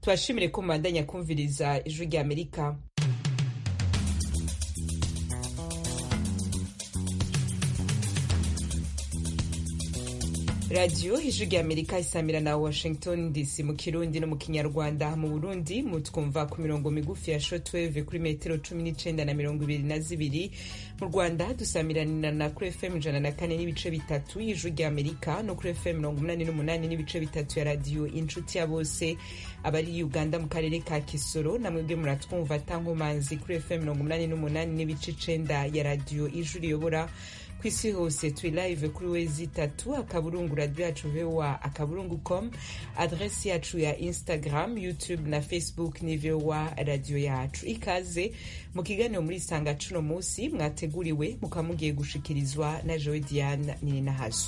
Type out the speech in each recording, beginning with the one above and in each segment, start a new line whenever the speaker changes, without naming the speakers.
tubashimire ko mubandanya kumviriza ijwi rya amerika radiyo ijwi rya amerika isamira na washington dc mu kirundi no mu kinyarwanda mu burundi mutwumva ku mirongo migufi ya shotweve kuri metero cumi n'icenda na mirongo ibiri na zibiri mu rwanda dusamiranirana kuri fm ijana na kane n'ibice bitatu y'ijwi rya amerika no kuri fm mirongo umunani n'umunani n'ibice bitatu ya radiyo inshuti ya bose abari uganda mu karere ka kisoro namwebwe muratwumva tankomanzi kuri fm mirongo umunani n'umunani n'ibice icenda ya radiyo ijwi riyobora ku isi hose turi live kuri wezi itatu akaburungu radio yacu voa akaburungu com adresi yacu ya instagram youtube na facebook ni voa radio yacu ikaze mu kiganiro muri isanga cuno musi mwateguriwe mukaba mugiye gushikirizwa na joe diane nininahazo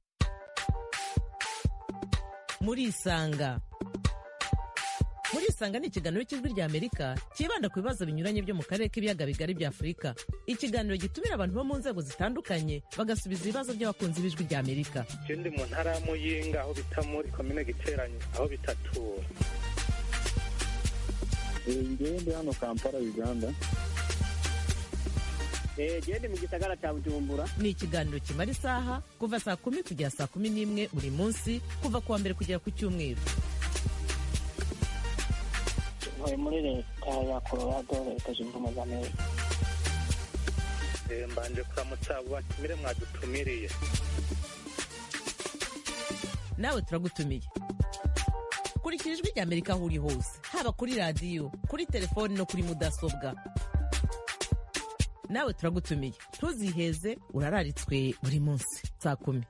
muri isanga muri isanga ni ikiganiro cy'ijwi rya amerika cyibanda ku bibazo binyuranye byo mu karere k'ibiyaga bigari bya afurika ikiganiro gitumira abantu bo mu nzego zitandukanye bagasubiza ibibazo by'abakunzi b'ijwi rya amerika
je ndi mu ntara ya muyinga aho bita muri komine giteranye aho bitatura
ngewe ndi hano kampala uganda
gende mu gisagara cya bujumbura
ni ikiganiro kimara isaha kuva saa kumi kugera saa kumi n'imwe buri munsi kuva ku wa mbere kugera ku cyumweru
ntuye muri leta ya colorado leta zunze ubumwe za amerika
Eh, mbanje kuramutsa abo batumire mwadutumiriye
nawe turagutumiye kurikira ijwi rya amerika aho uri hose haba kuri radiyo kuri telefoni no kuri mudasobwa nawe turagutumiye ntuziheze urararitswe buri munsi saa kumi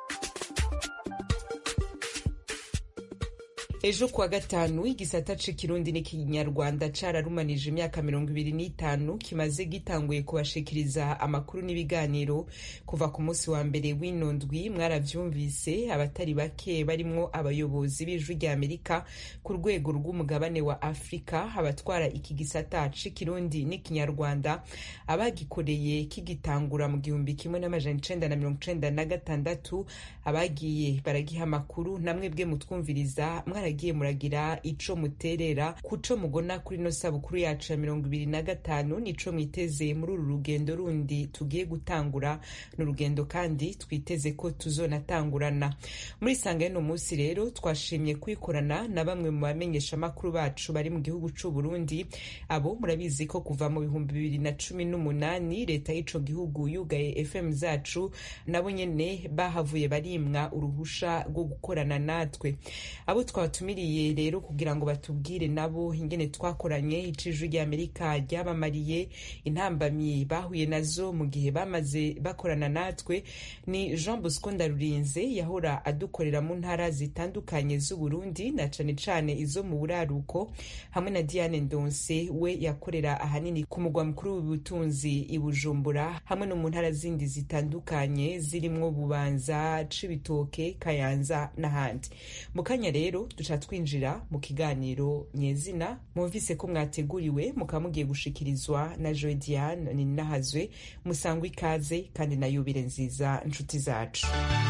ejo kuwa gatanu igisata c'ikirundi n'ikinyarwanda cararumanije imyaka mirongo ibiri n'itanu kimaze gitanguye kubashikiriza amakuru n'ibiganiro kuva ku munsi wa mbere w'ino ndwi mwaravyumvise abatari bake barimwo abayobozi b'ijwi rya amerika ku rwego rw'umugabane wa afurika abatwara iki gisata c'ikirundi n'ikinyarwanda abagikoreye kigitangura mu gihumbi kimwe n'amajana icenda na mirongo icenda na gatandatu abagiye baragiha amakuru namwe bwe mutwumviriza mwaragiye muragira ico muterera kuco mugona kuri no sabukuru yacu ya mirongo ibiri na gatanu nico mwiteze muri uru rugendo rundi tugiye gutangura ni urugendo kandi twiteze ko tuzonatangurana muri sanga y'uno munsi rero twashimye kwikorana na bamwe mu bamenyesha amakuru bacu bari mu gihugu c'u Burundi abo murabizi ko kuva mu bihumbi bibiri na cumi n'umunani leta y'ico gihugu yugaye fm zacu nabo nyene bahavuye barimwa uruhusha rwo gukorana natwe abo twabatumiriye rero kugira ngo batubwire nabo ingene twakoranye ijwi rya amerika ryabamariye intambamyi bahuye nazo mu gihe bamaze bakorana natwe ni jean bosco ndarurinze yahora adukorera mu ntara zitandukanye z'uburundi na cane cane izo mu buraruko hamwe na diane ndonse we yakorera ahanini ku mugwa mukuru w'ubutunzi i bujumbura hamwe no mu ntara zindi zitandukanye zirimwo bubanza cibitoke kayanza n'ahandi mu kanya rero duca twinjira mu kiganiro nyezina mwumvise ko mwateguriwe mukaba mugiye gushikirizwa na joe diane ninahazwe musangwa ikaze kandi na yubire nziza nshuti zacu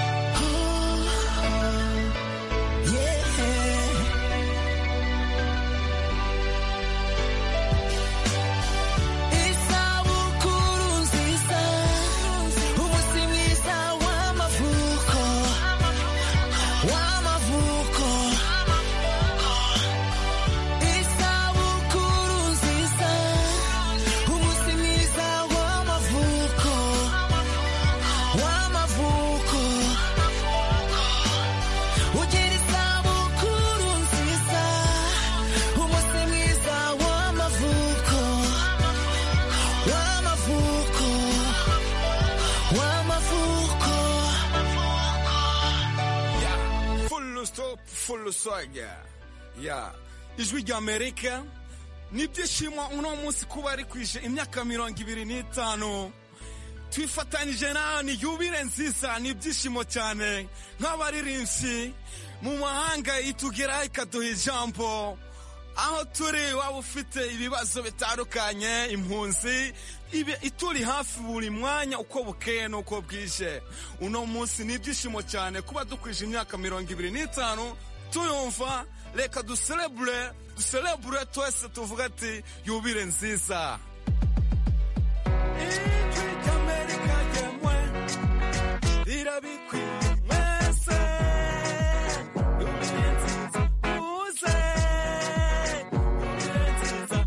Isabukuru nziza umunsi mwiza w'amavuko w'amavuko Isabukuru nziza umunsi mwiza w'amavuko w'amavuko Ugira isabukuru nziza umunsi mwiza w'amavuko w'amavuko w'amavuko
Yeah, full stop, full swagger. Yeah, ijwi rya Amerika nibyishimo uno munsi kuba ari kwije imyaka mirongo ibiri n'itanu twifatanyije nawe ni yubire nziza ni ibyishimo cyane nk'abaririmbyi mu mahanga itugeraho ikaduha ijambo aho turi waba ufite ibibazo bitandukanye impunzi ibe ituri hafi buri mwanya uko bukeye n'uko bwije uno munsi ni ibyishimo cyane kuba dukwije imyaka mirongo ibiri n'itanu tuyumva reka duserebure duserebure twese tuvuga ati yubire nziza ijwi ry'amerika ryemwe rirabikwiye mwese yubire nziza muze yubire nziza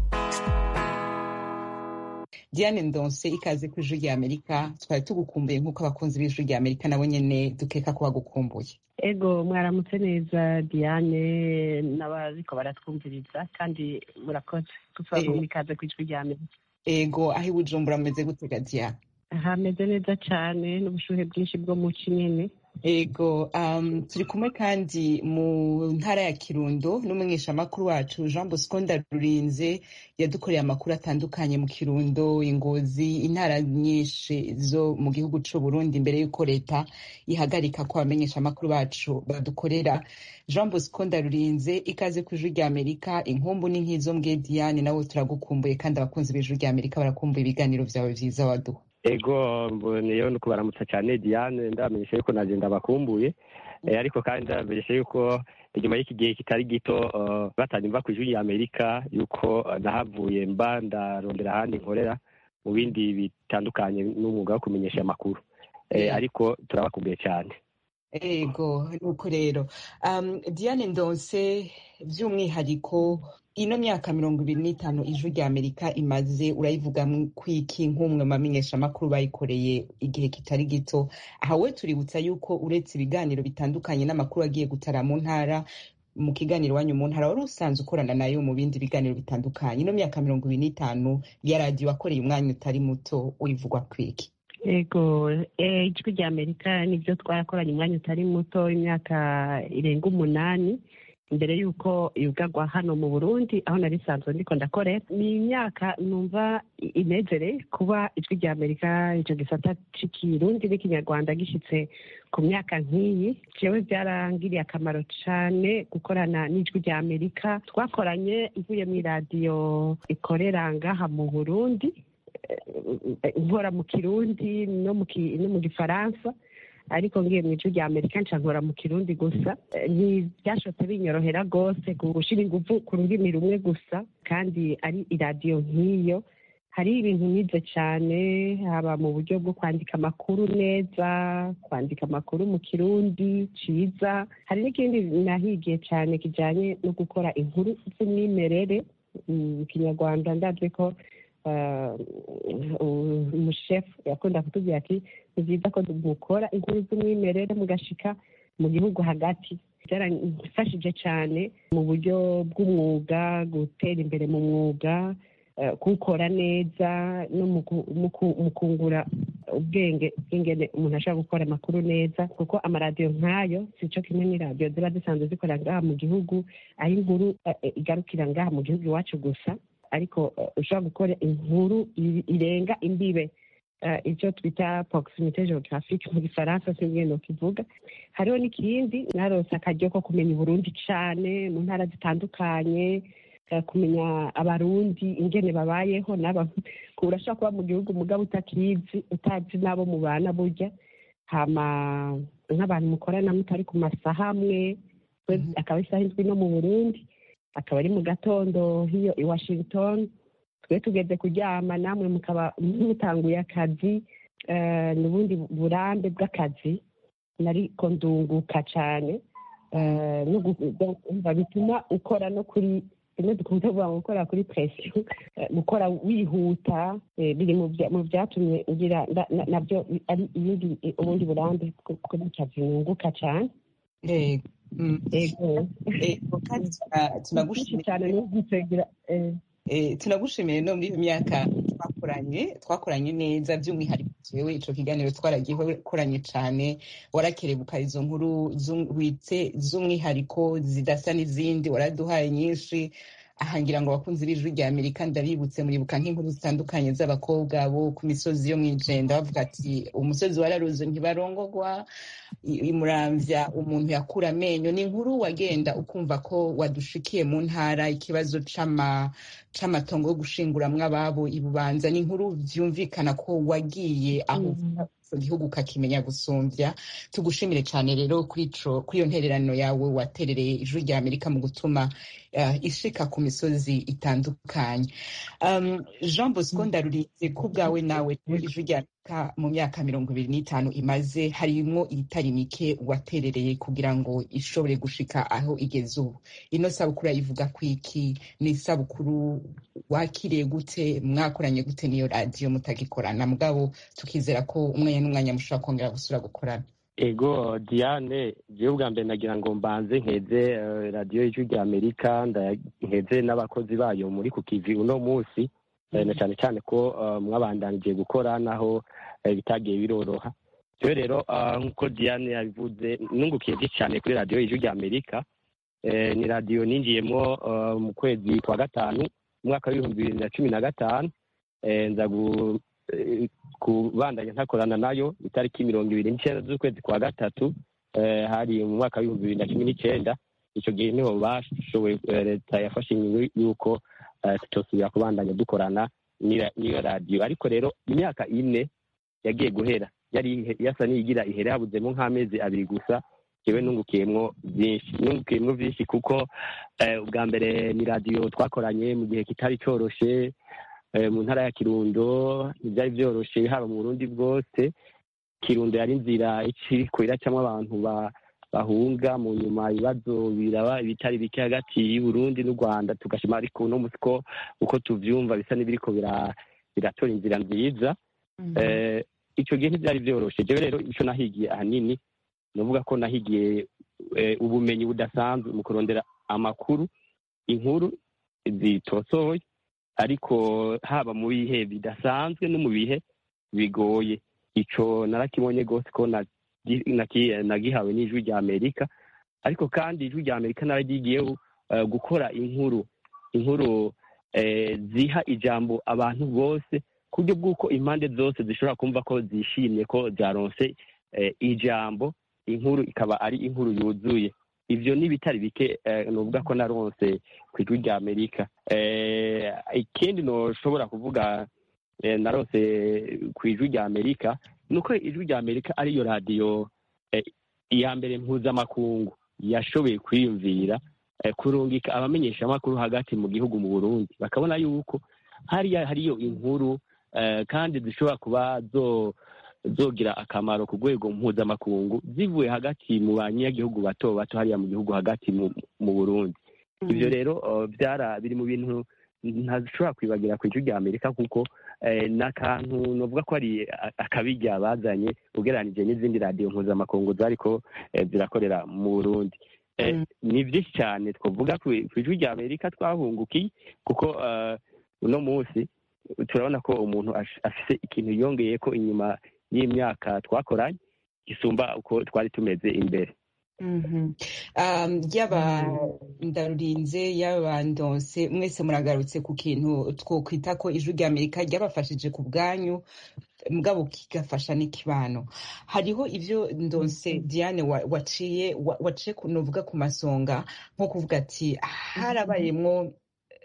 diane ndonse ikaze ku ijwi rya amerika twari tugukumbuye nk'uko abakunzi b'ijwi rya amerika nabo nyene dukeka ko bagukumbuye
ego mwaramutse neza diane n'abariko baratwumviriza kandi murakoze tuzaguha ikaze ku ijwi rya amerika
ego aho i bujumbura mumeze gutega diane
hameze neza cane n'ubushuhe bwinshi bwo mu ci nyene
ego um, turi kumwe kandi mu ntara ya kirundo n'umumenyeshamakuru wacu jean bosco ndarurinze yadukoreye amakuru atandukanye mu kirundo ingozi intara nyinshi zo mu gihugu c'u burundi mbere y'uko leta ihagarika ko abamenyeshamakuru bacu badukorera jean bosco ndarurinze ikaze ku ijwi rya amerika inkumbu ni nk'izo mbwe diane nawe turagukumbuye kandi abakunzi b'ijwi rya amerika barakumbuye ibiganiro vyawe vyiza waduha
ego mboneyeho no kubaramutsa cyane diane ndabamenyesha yuko nagenda bakumbuye Eh, ariko kandi ndabamenyesha yuko inyuma y'iki gihe kitari gito eh, batanyumva ku ijwi rya amerika yuko eh, nahavuye mba ndarondera ahandi nkorera mu bindi bitandukanye n'umwuga wo kumenyesha amakuru Eh,
Yeah.
ariko turabakumbuye cyane
ego nuko rero um, diane ndonse by'umwihariko ino myaka mirongo ibiri n'itanu ijwi rya amerika imaze urayivuga kwiki nk'umwe mu bamenyeshamakuru bayikoreye igihe kitari gito aha we tuributsa yuko uretse ibiganiro bitandukanye n'amakuru agiye gutara mu ntara mu kiganiro wanyu mu ntara wari usanzwe ukorana nayo mu bindi biganiro bitandukanye ino myaka mirongo ibiri n'itanu ya radiyo wakoreye umwanya utari muto wivugwa kwiki
ego eh, ijwi rya amerika nibyo twarakoranye umwanya utari muto imyaka irenga umunani mbere y'uko yugarwa hano mu burundi aho nari sanzwe ndiko ndakorera ni imyaka numva i- inezere kuba ijwi rya amerika ico gisata c'ikirundi n'ikinyarwanda gishitse ku myaka nk'iyi jewe byarangiriye akamaro cane gukorana n'ijwi rya amerika twakoranye mvuye mw'iradiyo ikorera ngaha mu burundi eh, nkora mu kirundi no mu ki- no mu gifaransa ariko ngiye mu ijwi rya amerika nca nkora mu kirundi gusa Eh, ntibyashobotse binyorohera rwose gushira inguvu ku rurimi rumwe gusa kandi ari iradiyo nk'iyo hari ibintu nize cyane haba mu buryo bwo kwandika amakuru neza kwandika amakuru mu kirundi ciza hari n'ikindi nahigiye cyane kijanye no gukora inkuru z'umwimerere mu kinyarwanda ndazi ko eh, umushefu yakunda kutubwira ati ni byiza ko mukora inkuru z'umwimerere mugashika mu gihugu hagati byarafashije cyane mu buryo bw'umwuga gutera imbere mu mwuga eh, kuwukora neza no mu ku- mu ku- mu kungura ubwenge bw'ingene umuntu ashobora gukora amakuru neza kuko amaradiyo nk'ayo si cyo kimwe n'iradiyo ziba zisanzwe zikorera ngaha mu gihugu aho inkuru eh, eh, igarukira ngaha mu gihugu iwacu gusa ariko eh, ushobora gukora inkuru i- irenga imbibe eh, icyo twita proximite geographique mu gifaransa sinzi no kivuga hariho n'ikindi narose akaryo ko kumenya uburundi cane mu ntara zitandukanye eh, kumenya abarundi ingene babayeho naba urashobora kuba mu gihugu mugabo utakizi utazi n'abo mubana burya hama nk'abantu mukorana mutari ku masaha amwe we akaba isaha indwi no mu burundi akaba ari mu gatondo hiyo i washington twe tugeze kuryama namwe mukaba mutanguye akazi eh, n'ubundi burambe bw'akazi nariko ndunguka cane eh, no gu- umva bituma ukora no kuri rimwe dukunze kuvuga ngo gukora kuri presiyo eh, gukora wihuta eh, biri mu bya- mu byatumye ngira nda- na- nabyo ari ibindi ubundi burambe bwo- kuri kazi nunguka cane
ego mm.
ego
ego kandi tuna- tunagushimiye
cyane numvise ngira eh,
Eh, tunagushimiye no muri iyo myaka twakoranye twakoranye neza by'umwihariko jewe ico kiganiro twaragikoranye cane warakerebuka izo nkuru z'um- witse z'umwihariko zidasa n'izindi waraduhaye nyinshi aha ngira ngo abakunzi b'ijwi rya amerika ndabibutse muribuka nk'inkuru zitandukanye z'abakobwa bo ku misozi yo mw'ijenda bavuga ati umusozi wararuze ntibarongogwa i- imuramvya umuntu yakura amenyo ni inkuru wagenda ukumva ko wadushikiye mu ntara ikibazo c'ama c'amatongo yo gushinguramwo ababo ibubanza ni inkuru vyumvikana ko wagiye aho ico gihugu ukakimenya gusumvya tugushimire cane rero kuri ico kuri iyo ntererano yawe waterereye ijwi rya amerika mu gutuma uh, ishika ku misozi itandukanye um, jean bosco ndarurinze ku bwawe nawe ijwi rya amerika mu myaka mirongo ibiri n'itanu imaze harimwo itari mike waterereye kugira ngo ishobore gushika aho igeze ubu ino sabukuru yayivuga kwiki ni isabukuru wakiriye gute mwakoranye gute n'iyo radiyo mutagikorana mugabo tukizera ko umwanya n'umwanya mushobora kongera gusubira gukorana
ego diane jewe bwa mbere nagira ngo mbanze nkeze eh, radiyo y'ijwi rya amerika nda- nkeze n'abakozi bayo muri ku kivi uno munsi eh, na cyane cyane ko eh, mwabandanije gukora naho eh, bitagiye biroroha jewe rero ah, nk'uko diane yabivuze nungukiye byinshi cyane kuri radiyo y'ijwi rya amerika Eh, ni radiyo ninjiyemo eh, mu kwezi kwa gatanu mu mwaka w'ibihumbi bibiri na cumi na gatanu Eh, nza gu- eh, kubandanya ntakorana nayo itariki mirongo ibiri n'icyenda z'ukwezi kwa gatatu eh, hari mu mwaka w'ibihumbi bibiri na cumi n'icyenda icyo gihe niho bashoboye eh, leta yafashe ingingo y'uko eh, tutosubira kubandanya dukorana n'ira- n'iyo radiyo ariko rero imyaka ine yagiye guhera yari ihe- yasa n'iyigira ihere habuzemo nk'amezi abiri gusa jewe nungukiyemwo byinshi nungukiyemwo byinshi kuko eh, ubwa mbere ni radiyo twakoranye mu gihe kitari coroshe eh, mu ntara ya kirundo ntibyari byoroshe haba mu burundi bwose kirundo yari inzira ikiriko iracamwo abantu ba- bahunga mu nyuma ibibazo biraba ibitari bike hagati y'uburundi n'u rwanda tugashima ariko uno musi ko uko tuvyumva bisa n'ibiriko bira- biratora inzira nziza eh, ico gihe ntivyari vyoroshe jewe rero ico nahigiye ahanini novuga ko nahigiye eh, ubumenyi budasanzwe mu kurondera amakuru inkuru zitosoye ariko haba mu bihe bidasanzwe no mu bihe bigoye ico narakibonye rwose ko nagi- naki- nagihawe n'ijwi rya amerika ariko kandi ijwi rya amerika nararyigiyeho eh, gukora inkuru inkuru eh, ziha ijambo abantu bose ku buryo bw'uko impande zose zishobora kumva ko zishimye ko zaronse eh, ijambo inkuru ikaba ari inkuru yuzuye ivyo ni bitari bike eh, novuga ko naronse ku ijwi rya amerika eh, ikindi noshobora kuvuga eh, naronse ku ijwi rya amerika ni uko ijwi rya amerika ariyo radiyo eh, iya mbere mpuzamakungu yashoboye kwiyumvira eh, kurungika abamenyeshamakuru hagati mu gihugu mu burundi bakabona yuko hariya hariyo inkuru eh, kandi zishobora kuba zo zogira akamaro ku rwego mpuzamakungu zivuye hagati mu banyagihugu bato bato hariya mu gihugu hagati mu, mu burundi ivyo rero uh, byara biri mu bintu ntashobora kwibagira ku ijwi rya amerika kuko eh, n'akantu novuga ko ari a- akabirya bazanye ugereranije n'izindi radiyo mpuzamakungu zariko eh, zirakorera mu burundi eh,
Mm.
ni byinshi cyane twavuga ku ku ijwi rya amerika twahungukiye kuko eh, uno munsi turabona ko umuntu ash- afise ikintu yongeye ko inyuma y'imyaka twakoranye gisumba uko twari tumeze imbere
Mhm. Um, yaba ndarurinze yaba ndonse mwese muragarutse ku kintu twokwita ko ijwi rya amerika ryabafashije ku bwanyu mugabo kigafasha n'ikibano hariho ivyo ndonse diane wa- waciye wa- waciye kunovuga ku masonga nko kuvuga ati harabayemwo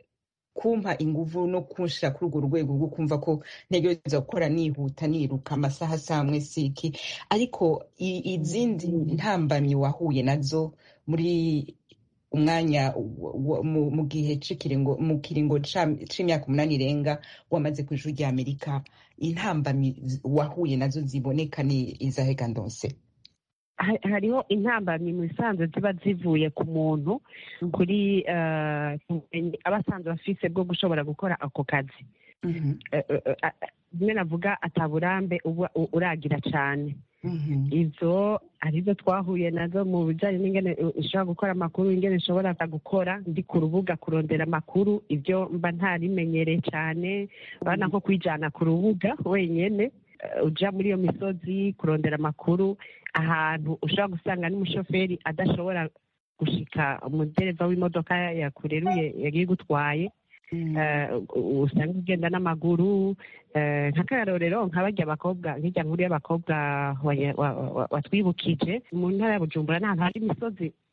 kumpa inguvu no kunshira kuri urwo rwego rwo kumva ko ntegereza gukora nihuta niruka amasaha asamwe siki ariko i- izindi ntambamyi wahuye nazo muri umwanya wa- wa- mu mu gihe c'ikiringo mu kiringo ca- c'imyaka umunani irenga wamaze ku ijuru rya amerika intambamyi zi- wahuye nazo ziboneka ni izahega ndonse
Ha- hariho intambamyi mu bisanzwe ziba zivuye ku muntu kuri eh, kumenya aba asanzwe afise bwo gushobora gukora ako kazi
Mhm,
Eh, eh, eh, rimwe navuga ataburambe uba u- uragira cane
mhm,
izo arizo twahuye nazo mu bijanye n'ingene u- ushobora gukora amakuru ingene nshobora gukora ndi ku rubuga kurondera amakuru ibyo mba ntarimenyereye cane bana nko kwijana ku rubuga wenyene eh, uja muri iyo misozi kurondera amakuru ahantu ushobora gusanga n'umushoferi adashobora gushika umudereva w'imodoka yakureruye yagiye gutwaye
mhm.
eh, u- usanga ugenda n'amaguru eh, nk'akarorero nka barya abakobwa nk'irya nkuru y'abakobwa wa- wa- wa- watwibukije mu ntara ya bujumbura n'ahantu hari imisozi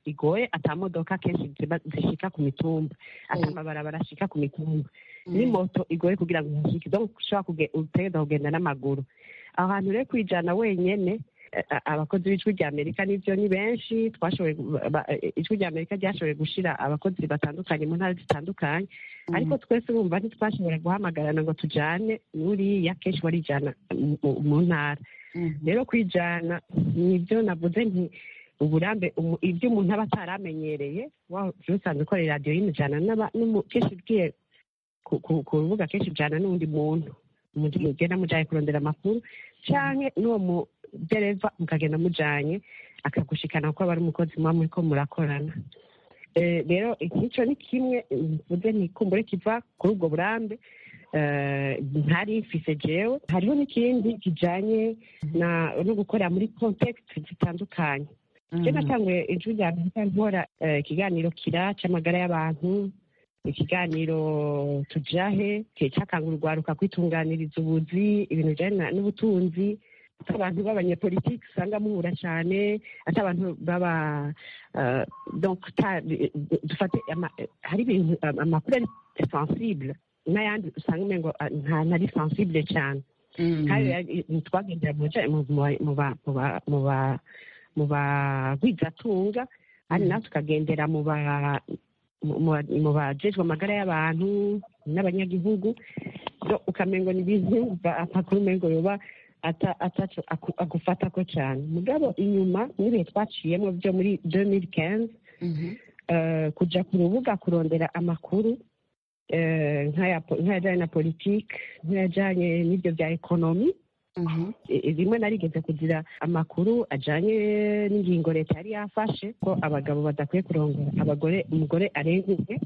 igoye ata modoka kenshi ziba zishika ku mitumba ata amabarabara ashika ku mitumba ni moto igoye kugira ngo uhashike donc ushobora kuge- utegereza kugenda n'amaguru aho hantu rero kwijana wenyene eh, a- abakozi b'ijwi rya amerika nivyo ni benshi twashoboye gu- ba- eh, ijwi rya amerika ryashoboye gushira abakozi batandukanye mu ntara zitandukanye ariko twese bumva ntitwashobora guhamagarana ngo tujane n'uriya kenshi warijana mu- mu- mu ntara rero kwijana nibyo navuze nti uburambe umu- ibyo umuntu aba ataramenyereye wa usanzwe ukorera radiyo y'imijana n'aba- n'umu- kenshi ugiye ku- ku ku rubuga kenshi ujana n'undi muntu umuntu mugenda mujanye kurondera amakuru canke n'uwo mudereva mukagenda mujanye akagushikana kuko aba ari umukozi muba muriko murakorana Eh, rero ikico ni kimwe mvuze ntikumbure kiva kuri ubwo burambe eh, ntari mfise jewe hariho n'ikindi kijanye na no gukorera muri context zitandukanye je natanguye ijwi rya amerika nkora eh, ikiganiro kira c'amagara y'abantu ikiganiro tujahe kihe cakangura urwaruka kwitunganiriza ubuzi ibintu bijanye na- n'ubutunzi ati abantu b'abanyepolitiki usanga muhura cane ati abantu baba eh, donc ta- dufate ama- hari ibintu am- amakuru ari sensible n'ayandi usanga umengo ah, nta ntari sensible cane kandi rero twagendera mu baja- mu- mu- mu ba- mu ba- mu ba- mu bagwizatunga kandi natwe tukagendera mu ba mu- mu- mu bajejwe amagara y'abantu n'abanyagihugu so ukamengo ni ibintu ba- amakuru umengo yoba ata- ataco aku- agufatako cane mugabo inyuma n'ibihe twaciyemo byo muri 2015 eh, kuja ku rubuga kurondera amakuru eh, nk'aya po- nk'ayajanye na politike nk'ayajanye n'ibyo bya ekonomi I- rimwe narigeze kugira amakuru ajanye n'ingingo leta yari yafashe ko abagabo badakwiye kurongora abagore umugore arenga umwe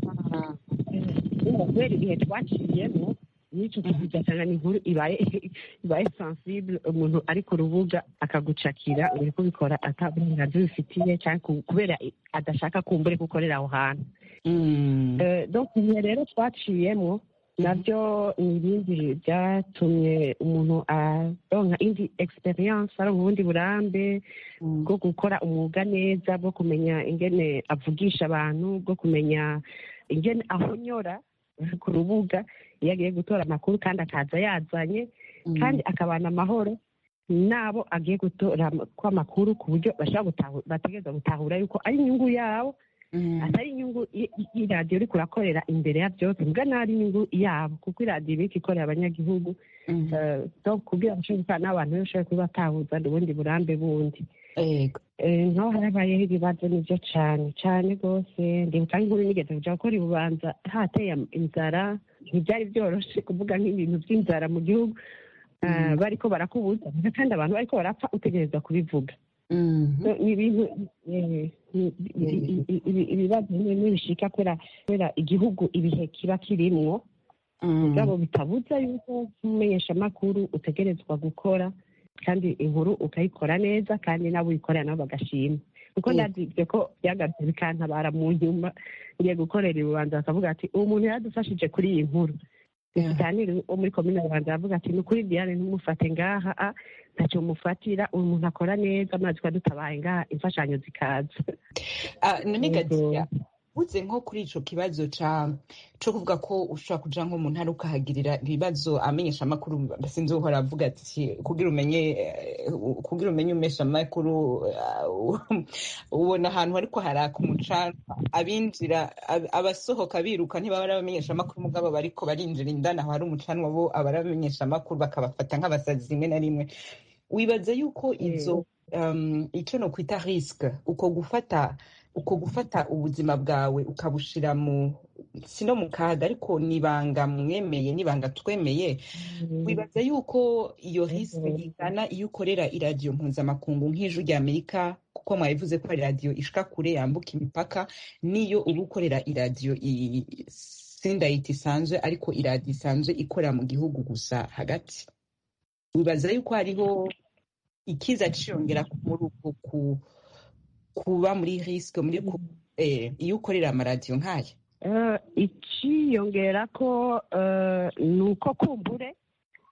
kubera ibihe twaciyemo n'icyo kigasanga ni inkuru ibaye ibaye sensible umuntu ari ku rubuga akagucakira uri kubikora ata burenganzira ubifitiye cyangwa ku- kubera adashaka kumbure gukorera aho hantu Eh, donc ibihe rero twaciyemo nabyo ni ibindi byatumye umuntu aronka indi experience aronka ubundi burambe bwo gukora umwuga neza bwo kumenya ingene avugisha abantu bwo kumenya ingene ahonyora ku rubuga iyo agiye gutora amakuru kandi akaza yazanye kandi akabana amahoro n'abo agiye gutora ko amakuru ku buryo bashobora gutahu- bategereza gutahura yuko ari inyungu yabo atari inyungu y- y- y'iradiyo uri kurakorera imbere ya byose mbwa n'ari inyungu yabo kuko iradiyo ibika ikorera abanyagihugu Eh, so kugira ngo ushobore gukorana n'abantu rero ushobore kuba batahuza ubundi burambe bundi
Ego.
Eh, nkaho harabayeho ibibazo nibyo cyane cyane rwose ndibuka nk'inkuru nigeze kuja gukora ibubanza hateye am- inzara ntibyari byoroshe kuvuga nk'ibintu by'inzara mu gihugu Eh, bariko barakubuza kandi abantu bariko barapfa utegereza kubivuga So, ni ibintu eh, ni- i- i- i- ibibazo bimwe bimwe bishika kubera kubera igihugu ibihe kiba kirimwo mugabo bitabuza yuko nk'umumenyeshamakuru utegerezwa gukora kandi inkuru ukayikora neza kandi nabo uyikorera nabo bagashima kuko
Mm.
ndazi ibyo ko byagarutse bikantabara mu nyuma ngiye gukorera ibubanza bakavuga ati uwo muntu yaradufashije kuri iyi nkuru Musitanteri wo muri komine rubanda aravuga ati ni ukuri diane ntumufate ngaha a ntacyo mufatira uyu muntu akora neza maze tukaba dutabaye ngaha imfashanyo zikaza
Ah, none
Yego.
gatiya uze nko kuri ico kibazo ca co kuvuga ko ushobora kuja nko mu ntara ukahagirira ibibazo amenyesha amakuru sinzi uhora avuga ati kugira umenye eh, kugira umenye umesha amakuru ubona ahantu hariko haraka umucanga abinjira ab- abasohoka biruka ntibaba ari abamenyesha amakuru mugabo bariko barinjira indani aho hari umucanwa bo aba ari abamenyesha amakuru bakabafata nk'abasazi rimwe na rimwe wibaza yuko izo um, ico no kwita risque uko gufata uko gufata ubuzima bwawe ukabushira mu sino mu kaga ariko nibanga mwemeye nibanga twemeye wibaza yuko iyo risque ingana iyo ukorera iradiyo mpuzamakungu nk'ijwi rya amerika kuko mwabivuze ko ari radiyo ishika kure yambuka imipaka niyo uba ukorera iradiyo i- sindayita isanzwe ariko iradiyo isanzwe ikorera mu gihugu gusa hagati wibaza yuko hariho ikiza ciyongera muri uko ku- kuba muri risque muri ku- eh, iyo ukorera amaradiyo nk'aya
Eh, iciyongera ko eh, ni uko kumbure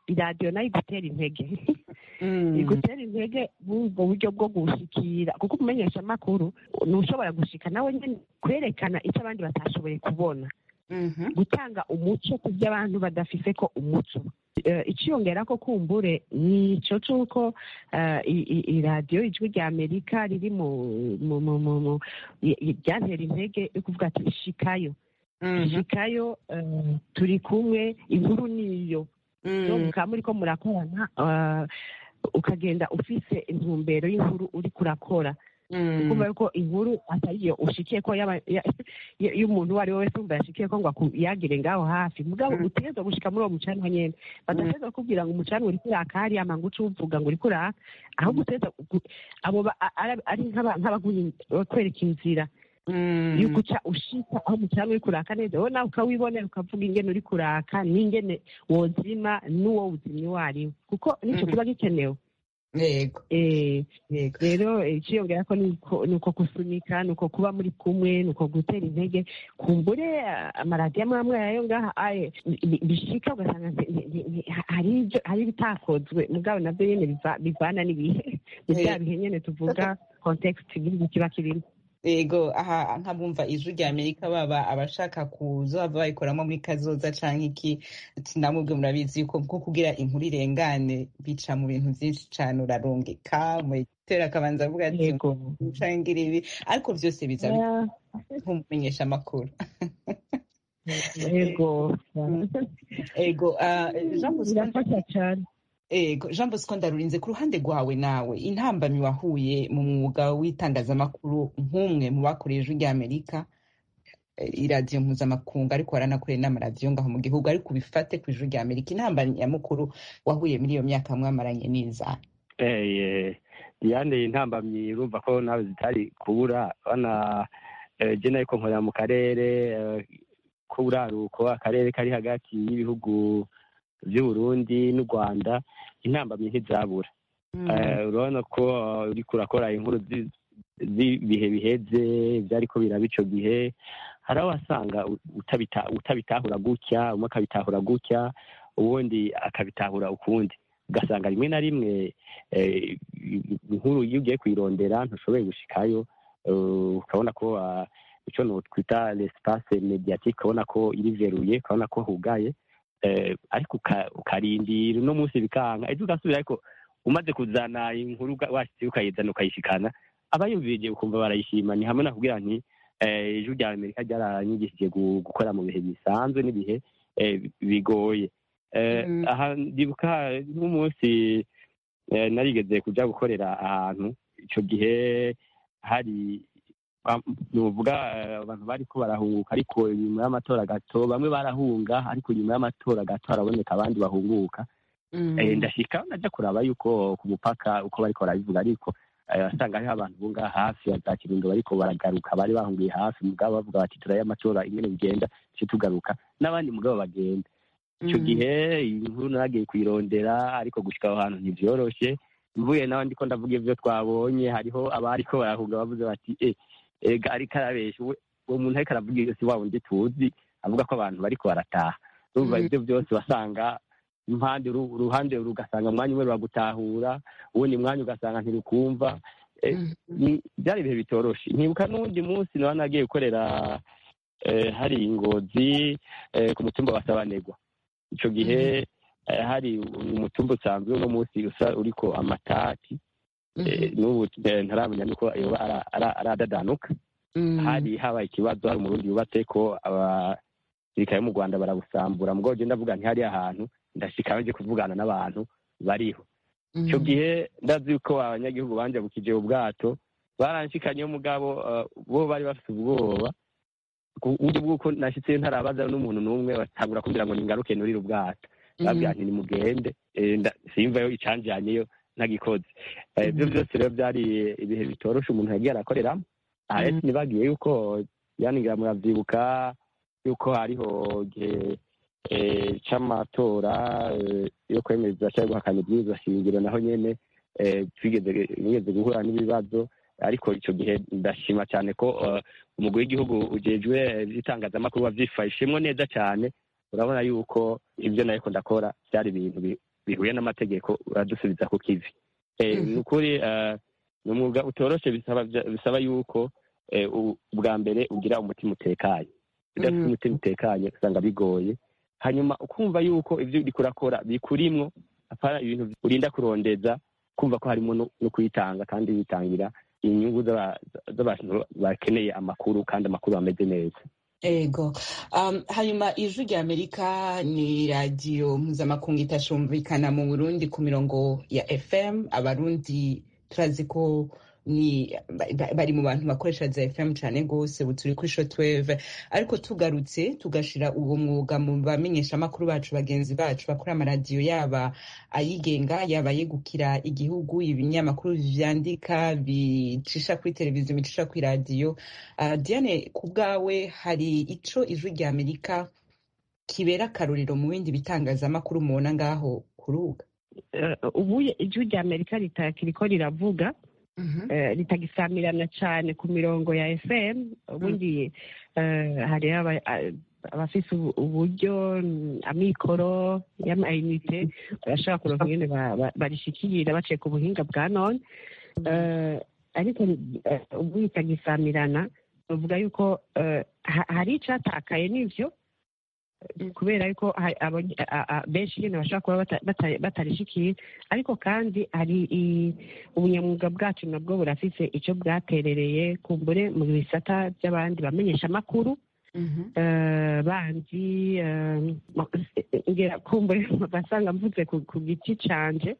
iradiyo nayo igutera intege igutera intege ubwo buryo bwo gushikira kuko umumenyesha amakuru ni ushobora gushika nawe nyine kwerekana icyo abandi batashoboye kubona gutanga umuco ku byo abantu badafise ko umuco ikiyongera ko kumbure ni icyo cy'uko iradiyo ijwi rya amerika riri mu ryantera intege yo kuvuga ati shikayo shikayo turi kumwe inkuru niyo mukaba muri ko murakorana ukagenda ufise intumbero y'inkuru uri kurakora kumva yuko inkuru atari iyo ushikiye ko y'umuntu uwo ari we wese wumva yashikiye ko ngo yagire ngaho hafi mugabo utegerezwa gushika muri uwo mucanwa nyene badategerezwa kukubwira ngo umucanwa uri kuraka hariya manga uca uvuga ngo uri kuraka ahubwo utegerezwa abo ari nk'abakwereka inzira yuko uca ushika aho umucanwa uri kuraka neza wowe nawe ukawibonera ukavuga ingene uri kuraka n'ingene wozima n'uwo uzimya uwo ari we kuko nicyo kiba gikenewe
yego
rero ikiyongera ko ni uko gusunika ni uko kuba muri kumwe ni uko gutera intege kumbure amaradiyo amwe amwe yayo ngaha bishika ugasanga hari ibitakozwe mugabo nabyo nyine bivana n'ibihe ni bya bihe nyine tuvuga kontekisiti igihugu kiba kirimo
yego aha nkabumva ijwi rya amerika baba abashaka kuzohava bayikoramo muri kazoza canke iki namubwe murabizi yuko nko kugira inkuru irengane bica mu bintu vyinshi cane urarongeka mutera akabanza avuga ati cangira ibi ariko vyose biza nkumumenyesha amakuru
yego
yego jean
birafasha cane
Ego Jean Bosco Ndarurinze ku ruhande rwawe nawe intambamyi wahuye mu mwuga w'itangazamakuru nk'umwe mu bakoreye ijwi rya Amerika iradiyo mpuzamakungu ariko waranakoreye n'amaradiyo ngaho mu gihugu ariko ubifate ku ijwi rya Amerika intambamyi nyamukuru wahuye muri iyo myaka mwamaranye n'iza
Diane intambamyi urumva ko nawe zitari kubura bana je nariko nkorera mu karere k'uburaruko akarere kari hagati y'ibihugu by'uburundi n'u rwanda intambamyi ntizabura urabona ko uriko urakora inkuru z'ibihe biheze byariko biraba ico gihe hari aho wasanga utabitahura gutya umwe akabitahura gutya ubundi akabitahura ukundi ugasanga rimwe na rimwe inkuru iyo ugiye kuyirondera ntushoboye gushikayo ukabona ko icyo twita l'espace mediatique ukabona ko iriveruye ukabona ko hugaye ariko ukarindira uno munsi bikanga ejo ugasubira ariko umaze kuzana inkuru washyize ukayizana ukayishikana abayumvirije ukumva barayishima ni hamwe nakubwira nti ijwi rya amerika ryaranyigishije gukora mu bihe bisanzwe n'ibihe bigoye aha ndibuka nk'umunsi narigeze kuja gukorera ahantu icyo gihe hari nuvuga abantu bariko barahunguka ariko nyuma y'amatora gato bamwe barahunga ariko nyuma y'amatora gato haraboneka abandi bahunguka ndashika najya kuraba yuko ku mupaka uko bariko barabivuga ariko asanga hariho abantu bunga hafi ya za kirundo bariko baragaruka bari bahungiye hafi mugabo bavuga bati turaye amatora ingene bigenda tuce tugaruka n'abandi mugabo bagenda icyo gihe iyi nkuru naragiye kuyirondera ariko gushika aho hantu ntivyoroshe mvuye nawe ndiko ndavuga ivyo twabonye hariho abariko barahunga bavuze bati eh ega ariko arabesha uwo muntu ariko aravuga iyo si wa wundi tuzi avuga ko abantu bariko barataha urumva ibyo byose wasanga impande uruhande rugasanga umwanya umwe ruragutahura uwundi mwanya ugasanga ntirukumva byari ibihe bitoroshe nkibuka n'uwundi munsi nawe nagiye gukorera hari ingozi ku mutumba wa sabanegwa icyo gihe hari umutumba usanzwe uno munsi usa uriko amatati n'ubu ntaramenya nuko yoba aradadanuka hari habaye ikibazo hari umurundi yubatse ko abasirikare mu rwanda barabusambura mugabo je ndavuga nti hariya ahantu ndashika nje kuvugana n'abantu bariho icyo gihe ndazi yuko abanyagihugu banjabukije ubwato baranshikanye mugabo bo bari bafite ubwoba uburyo bw'uko nashitseyo ntarabaza n'umuntu n'umwe batangura kumbwira ngo ningaruke nurire ubwato babwira nti nimugende simvayo icanjanyeyo ntagikoze ibyo byose rero byari ibihe bitoroshe umuntu yagiye arakoreramo aha rero ntibagiye yuko yaningira muravyibuka yuko hariho igihe c'amatora yo kwemeza cyangwa guhakana ibwirizwa shingiro naho nyene twigeze nigeze guhura n'ibibazo ariko icyo gihe ndashima cyane ko umugwi w'igihugu ujejwe iby'itangazamakuru wavyifashemwo neza cyane urabona yuko ibyo nariko ndakora byari ibintu bihuye n'amategeko uradusubiza ku kivi Eh,
Mhm.
ni ukuri eh, ni umwuga utoroshe bisaba bisaba yuko eh, u- ubwa mbere ugira umutima utekanye udafite
Mhm.
umutima utekanye usanga bigoye hanyuma ukumva yuko ibyo uriko urakora bikurimwo apana ibintu urinda kurondeza kumva ko harimo no no kwitanga kandi witangira inyungu z'aba- z'abantu bakeneye amakuru kandi amakuru ameze neza
ego um, hanyuma ijwi rya amerika ni radiyo mpuzamakungu itashumvikana mu burundi ku mirongo ya fm abarundi turazi ko ni ba- ba- bari mu bantu bakoresha za fm cyane rwose ubu turi kuri shotweve ariko tugarutse tugashira uwo mwuga mu bamenyeshamakuru bacu bagenzi bacu bakora amaradiyo yaba ayigenga yaba yegukira igihugu ibinyamakuru vyandika bicisha kuri televiziyo bicisha kuri radiyo Uh, Diane ku bwawe hari ico ijwi rya Amerika kibera akarorero mu bindi bitangazamakuru mubona ngaho kuruga
Eh, ubu ijwi rya amerika ritakiriko riravuga eh, ritagisamirana cyane ku mirongo ya fm ubundi eh, hari aba- a- abafise ubu- uburyo mm, amikoro y'amayinite barashobora kuronka ingene ba- ba- barishikira baciye ku buhinga bwa none Eh, ariko eh, ubu ritagisamirana bavuga yuko eh, ha- hari icatakaye n'ivyo kubera yuko hari abo- a- a- benshi nyine bashobora kuba bata- bata- batarishikiye ariko kandi hari i- ubunyamwuga bwacu nabwo burafise icyo bwaterereye kumbure mu bisata by'abandi bamenyesha amakuru eh, bandi eh, ma- ngira kumbure basanga mvuze ku ku giti canje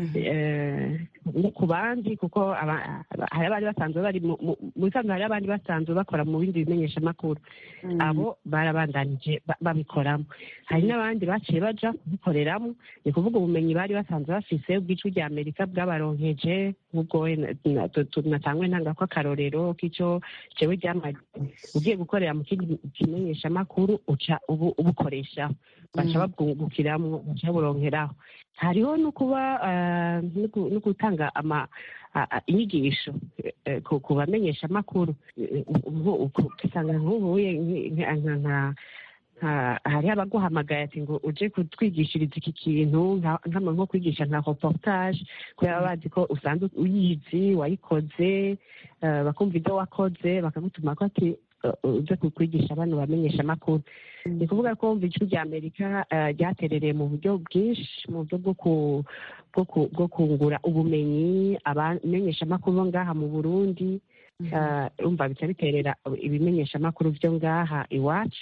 eh, no ku bandi kuko aba- aba- hari abari basanzwe bari mu mu- mu bisanzwe hari abandi basanzwe bakora mu bindi bimenyeshamakuru abo barabandanije ba- babikoramo hari n'abandi baciye baja kubikoreramo ni kuvuga ubumenyi bari basanzwe bafise ubw'ijwi rya amerika bwabaronkeje nk'ubwo we na- na- tu- tu- natangwe ntanga ko akarorero k'ico jewe ryamaze ugiye gukorera mu kindi kimenyeshamakuru uca ubu ubukoreshaho baca babwungukiramwo baca baburonkeraho hariho no kuba eh, no gu- no gutanga ama a- a- inyigisho eh, ku ku bamenyeshamakuru Eh, nko- uku- usanga nk'ubuye nk- nka- nka- nka- nka- hariho abaguhamagaye ati ngo uje kutwigishiriza iki kintu nka- nkama nko kwigisha nka reportage kubera baba bazi ko usanzwe uyizi wayikoze eh, bakumva ibyo wakoze bakagutuma ko ati eh, uje kukwigisha bano bamenyesha amakuru ni kuvuga ko wumva ijwi rya amerika eh, ryaterereye mu buryo bwinshi mu buryo bwo ku- bwo ku- bwo kungura ubumenyi abamenyeshamakuru bo ngaha mu burundi eh, urumva bica biterera ibimenyeshamakuru byo ngaha iwacu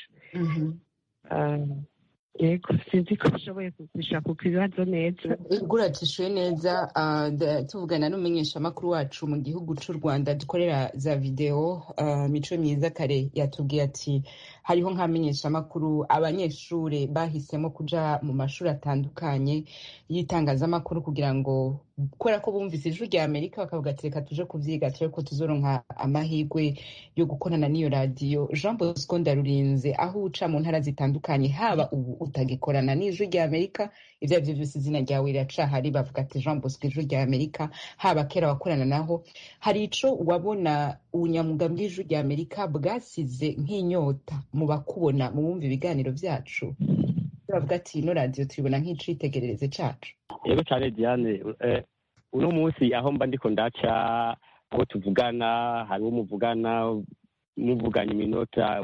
Eh, yego sinzi ko ushoboye kugusha ku kibazo neza
uracishuye neza ah, da- tuvugana n'umumenyeshamakuru wacu mu gihugu c'u rwanda dukorera za videwo ah, mico myiza kare yatubwiye ati hariho nk'amenyeshamakuru abanyeshure bahisemo kuja mu mashuri atandukanye y'itangazamakuru kugira ngo kubera ko bumvise ijwi rya amerika bakavuga ati reka tuje kuvyiga turebe ko tuzoronka amahirwe yo gukorana n'iyo radiyo jean bosco ndarurinze aho uca mu ntara zitandukanye haba ubu utagikorana n'ijwi rya amerika ivyo arivyo vyose izina ryawe riracahari bavuga ati jean bosco ijwi rya amerika haba kera wakorana naho hari ico wabona ubunyamwuga bw'ijwi rya amerika bwasize nk'inyota mu bakubona mu bumva ibiganiro vyacu bavuga ati ino radiyo tuyibona nk'icitegerereze cacu
yego cyane diane eh, uno munsi aho mba ndiko ndaca abo tuvugana hari uwo muvugana muvuganye iminota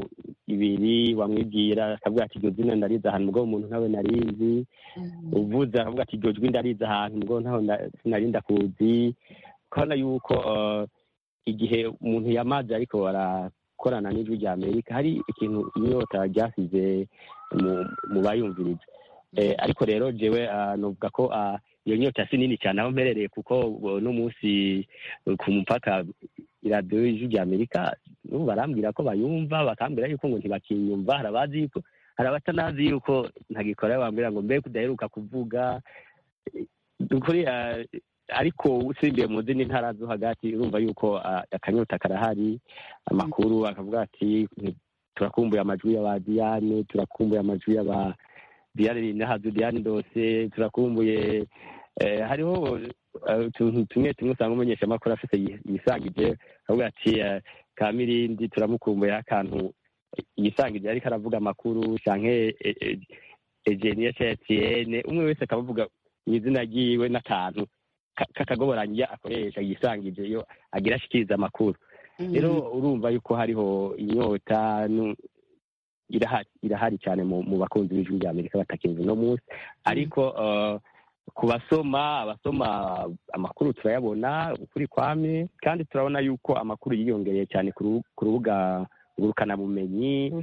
ibiri wamwibwira akavuga ati iryo zina ndarizi ahantu mugabo umuntu ntawe narizi uvuze akavuga ati iryo jwi ndarizi ahantu mugabo ntawe nda- sinari ndakuzi ukabona yuko eh, igihe umuntu yamaze ariko arakorana n'ijwi rya amerika hari ikintu inyota ryasize mu- mu bayumviriza Eh, ariko rero jewe ah, novuga ko ah, iyo nyota si nini cyane aho mperereye kuko uno munsi eh, ku mupaka iradiyo y'ijwi rya amerika n'ubu barambwira ko bayumva bakambwira yuko ngo ntibakinyumva hari abazi yuko hari abatanazi yuko ntagikora bambwira ngo mbe kudaheruka kuvuga Eh, ukuri ah, ariko usibye mu zindi ntara zo hagati urumva yuko ah, akanyota karahari amakuru akavuga ati turakumbuye amajwi y'aba diyane turakumbuye amajwi y'aba diyane nahazu diyane dose turakumbuye eh, hariho eh, utuntu tumwe tumwe usanga umumenyeshamakuru afite yi- yisangije akavuga ati eh, kamirindi turamukumbuye akantu yisangije ariko aravuga amakuru canke eh, eh, egeniya ca etienne umwe wese akavuga izina ryiwe n'akantu ka- k'akagoboranya akoresha yisangije iyo agira ashikiriza amakuru rero urumva yuko hariho inyota nu- irahari irahari cyane mu, mu bakunzi b'ijwi rya amerika batakinze uno munsi ariko eh, ku basoma abasoma amakuru turayabona ukuri kwamye kandi turabona yuko amakuru yiyongereye cyane ku ru- ku rubuga ngurukanabumenyi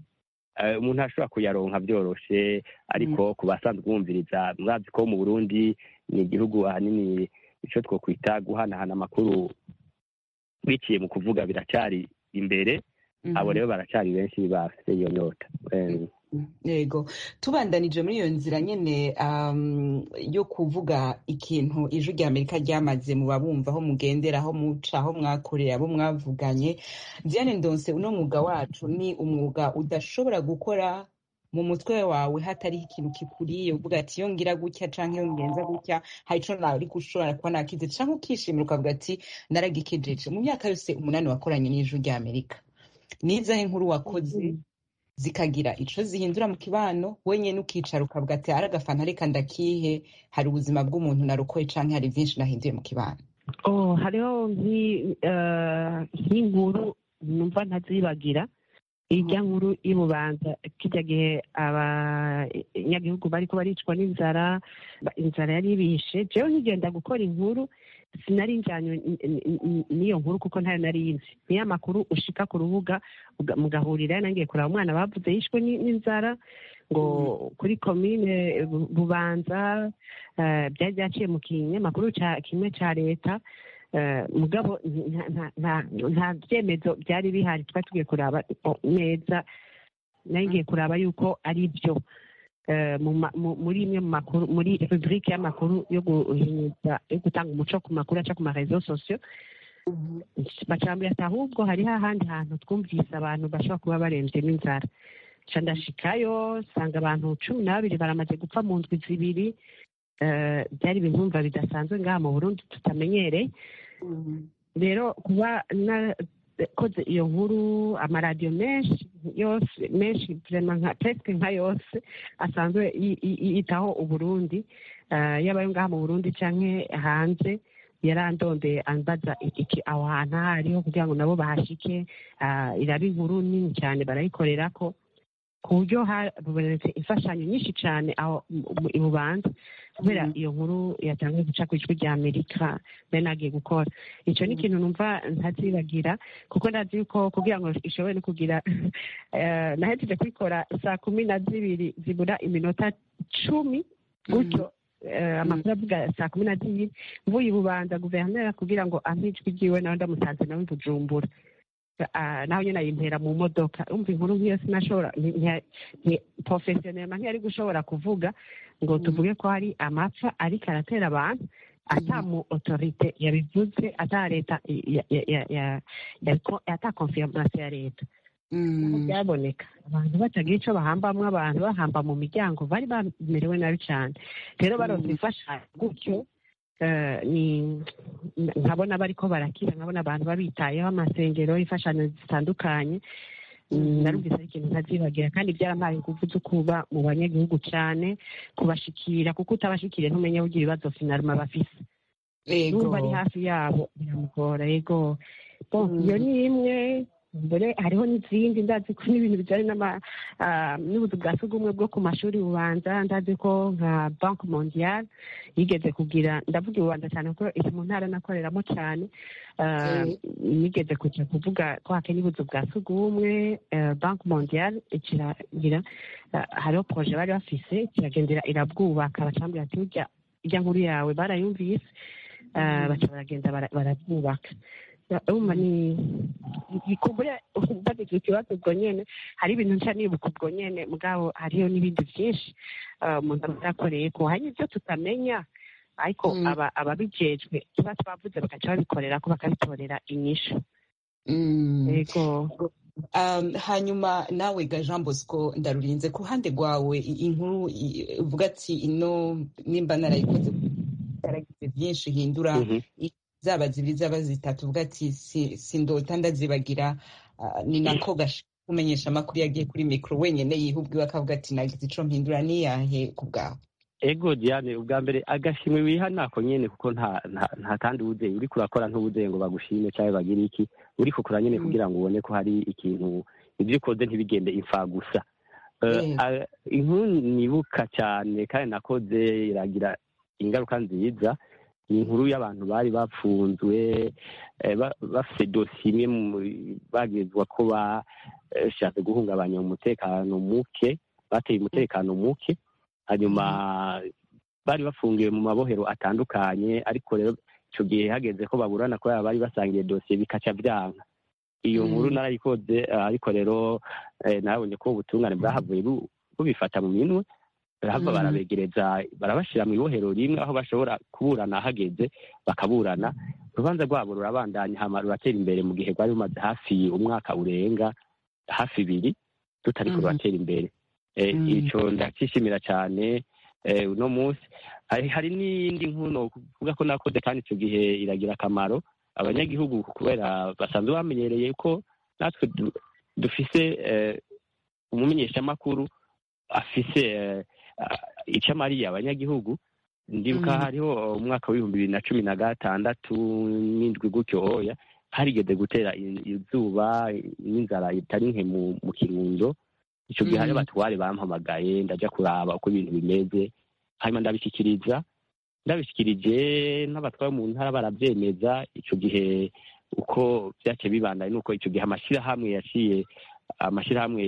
Eh, umuntu ashobora kuyaronka byoroshe ariko ku basanzwe bumviriza murazi ko mu burundi ni igihugu ahanini icyo twokwita guhanahana amakuru biciye mu kuvuga biracyari imbere abo rero baracyari benshi bafite iyo nyota Eh,
yego tubandanije muri iyo nzira nyine um, yo kuvuga ikintu ijwi rya amerika ryamaze mu babumva aho mugendera aho muca aho mwakorera abo mwavuganye diane ndonse uno mwuga wacu ni umwuga udashobora gukora mu mutwe wawe hatariho ikintu kikuriye uvuga ati iyo ngira gutya canke iyo ngenza gutya hari ico nawe ariko ushobora kuba nakize canke ukishimira ukavuga ati naragikijeje mu myaka yose umunani wakoranye n'ijwi rya amerika nizahe nkuru wakoze zikagira ico zihindura mu kibano wenyene ukicara ukavuga ati ari agafanta reka ndakihe hari ubuzima bw'umuntu narukoye canke hari vyinshi nahinduye mu kibano
oh hariho nki- eh, nk'inkuru numva ntazibagira irya nkuru y'ububanza kijya gihe abanyagihugu bariko baricwa n'inzara ba- inzara yari ibishe jewe nkigenda gukora inkuru sinari njyanywe n- n- n- n'iyo nkuru kuko ntayo nari nzi niyo amakuru ushika ku rubuga uga- mugahurira nangiye kureba umwana bavuze yishwe ni- n'inzara ngo kuri komine Bu- bubanza eh, byari byaciye mu kinyamakuru ca- kimwe ca leta eh, mugabo nta- nta- nta- nta byemezo byari bihari twari tugiye kuraba o- neza nari ngiye kuraba yuko ari byo Eh, mu ma- mu- muri imwe mu makuru muri rubrike y'amakuru yo guhinyuza yo gutanga umuco ku makuru aca ku marezo sosiyo bacambira ati ahubwo hariho ahandi hantu twumvise abantu bashobora kuba barembye n'inzara nca ndashikayo nsanga abantu cumi n'ababiri baramaze gupfa mu ndwi zibiri Eh, byari ibintu numva bidasanzwe ngaha mu burundi tutamenyereye rero kuba nakoze iyo nkuru amaradiyo menshi yose menshi vraiment nka presque nka yose asanzwe yi- yi- yitaho uburundi eh, yaba ayo ngaha mu burundi canke hanze yarandondeye ambaza iki aho hantu aho ariho kugira ngo nabo bahashike ah, iraba inkuru nini cyane barayikorerako ku buryo habonetse imfashanyo nyinshi cyane aho mu- mu- i bubanza kubera iyo nkuru yatangiye guca ku ijwi rya amerika nari nagiye gukora icyo ni ikintu numva ntazibagira kuko ndazi yuko kugira ngo ishobore no kugira eh, nahejeje kuyikora saa kumi na zibiri zibura iminota cumi gutyo eh, amakuru avuga saa kumi na zibiri mvuye i bubanza guverineri kugira ngo ampe ijwi ryiwe nawe ndamusanze nawe i bujumbura Ah, naho nyine ayimpera mu modoka umva inkuru nk'iyo sinashobora porofesiyoneri ntiyari gushobora kuvuga ngo tuvuge ko hari amapfa ariko aratera abantu ata mu otorite yabivuze ata leta ya- ya- ya- ya- ya- ata konfirmasiyo ya leta Nk'uko byaboneka abantu batagira icyo bahambamwo abantu bahamba mu miryango bari bamerewe nabi cyane rero baronse imfashanyo gutyo eh, ni nkabona bariko barakira nkabona abantu babitayeho amasengero imfashanyo zitandukanye Mm, narumvise ari ikintu ntazibagira kandi byarampaye ingufu zo kuba mu banyagihugu cyane kubashikira kuko utabashikiriye ntumenya burya ibibazo finaruma bafise
Ego.
numva ari hafi yabo biramugora yego bon iyo ni imwe mbere hariho n'izindi ndazi ko n'ibintu bijyanye n'ama- ah, n'ubuzu bwa sugumwe bwo ku mashuri bubanza ndazi ko nka banki mondiale yigeze kugira ndavuga ibubanza cyane kuko iri mu ntara nakoreramo cyane ah, yigeze kujya kuvuga ko hakeye ubuzu bwa sugumwe eh, banki mondiale ikiragira ah, hariho poroje bari bafise kiragendera irabwubaka bacambwira ati burya irya nkuru yawe barayumvise ah, baca baragenda bara- barabwubaka urumva ni kumbure mbagize ikibazo ubwo nyene hari ibintu nca nibuka ubwo nyene mugabo hariyo n'ibindi byinshi ah, umuntu aba yakoreye ko hari n'ibyo tutamenya ariko
Mm.
aba- ababijejwe tuba twavuze bagaca babikorera ko bakabitorera inyishu
Mm.
yego
Um, hanyuma nawe ga jean bosco ndarurinze ku ruhande rwawe i- inkuru i- uvuga ati ino nimba narayikoze yaragize byinshi ihindura
Mhm.
i- zaba zibiri zaba zitatu uvuga ati si- sindota ndazibagira ah, ni nako gash kumenyesha amakuru yagiye kuri mikoro wenyine yihubwiwe akavuga ati nagize ico mpindura niyahe ku bwawe
ego diane ubwa mbere agashimwe wiha nako nyene kuko nta nta nta kandi wuzeye uriko urakora ntubuzeye ngo bagushime cyangwa bagire iki uriko ukora nyene kugira ngo ubone ko hari ikintu ibyo ukoze ntibigende imfa gusa Eh,
Mm.
a- inkuru nibuka cyane kandi nakoze iragira ingaruka nziza ni inkuru y'abantu bari bapfunzwe eh, ba- bafise dosiye imwe mu- bagezwa ko bashatse guhungabanya umutekano muke bateye umutekano muke hanyuma bari bafungiwe mu mabohero atandukanye ariko rero icyo gihe hageze ko baburana kubera bari basangiye dosiye bikaca byanka iyo
Mm.
nkuru narayikoze eh, ariko rero eh, narabonye ko ubutungane bwahavuye bu- bubifata mu minwe barahava
Mm.
barabegereza barabashyira mu ibohero rimwe aho bashobora kuburana hageze bakaburana urubanza rwabo rurabandanya hama ruratera imbere mu gihe rwari rumaze hafi umwaka urenga hafi ibiri tutariko
Mhm.
ruratera imbere Eh,
Mm.
ico ndakishimira cyane eh, uno munsi hari hari n'iyindi nkuru kuvuga ko nakoze kandi icyo gihe iragira akamaro abanyagihugu kubera basanzwe bamenyereye ko natwe du- dufise eh, umumenyeshamakuru afise eh, ah, icyo amariye abanyagihugu ndibuka
Mhm.
hariho umwaka w'ibihumbi bibiri na cumi na gatandatu n'indwi gutyo oya harigeze gutera i- izuba n'inzara itari nke mu mu kirundo icyo gihe hari
Mhm.
abatware bampamagaye ndaja kuraba uko ibintu bimeze hanyuma ndabishyikiriza ndabishyikirije n'abatware mu ntara barabyemeza icyo gihe uko byaciye bibandaye nuko icyo gihe amashyirahamwe yaciye amashyirahamwe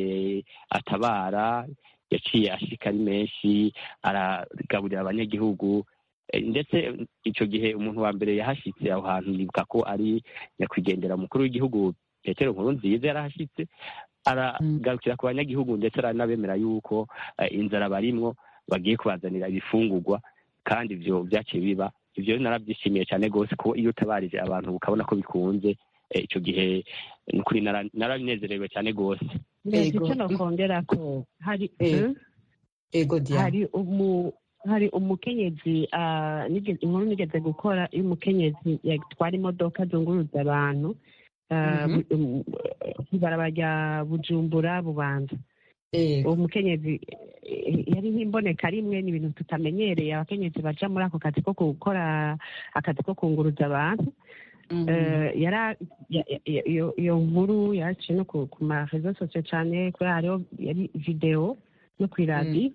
atabara yaciye ashika ari menshi aragaburira abanyagihugu Eh, ndetse icyo gihe umuntu wa mbere yahashyitse aho hantu nibuka ko ari nyakwigendera umukuru w'igihugu petero nkuru nziza yarahashyitse aragarukira ku banyagihugu ndetse aranabemera yuko eh, inzara barimwo bagiye kubazanira ibifungurwa kandi ibyo byaciye biba ibyo rero narabyishimiye cyane rwose ko iyo utabarije abantu ukabona ko bikunze eh, icyo gihe ni ukuri nara- narabinezerewe cyane rwose
mbese
Ego.
icyo nokongera ko hari
Eh.
Hmm?
ego diane
hari umu hari umukenyezi ah, nigeze- inkuru nigeze gukora y'umukenyezi yatwara imodoka zunguruza abantu ah,
Mhm.
bu- um, ibarabara rya bujumbura bubanza
ego
uwo mukenyezi eh, yari nk'imboneka rimwe ni ibintu tutamenyereye abakenyezi baja muri ako kazi ko gukora akazi ko kunguruza abantu
Mhm.
Eh, yara ya- ya- ya- iyo iyo nkuru yaciye no ku ku ma rezo sosiyo cyane kubera hariho yari videwo no ku iradiyo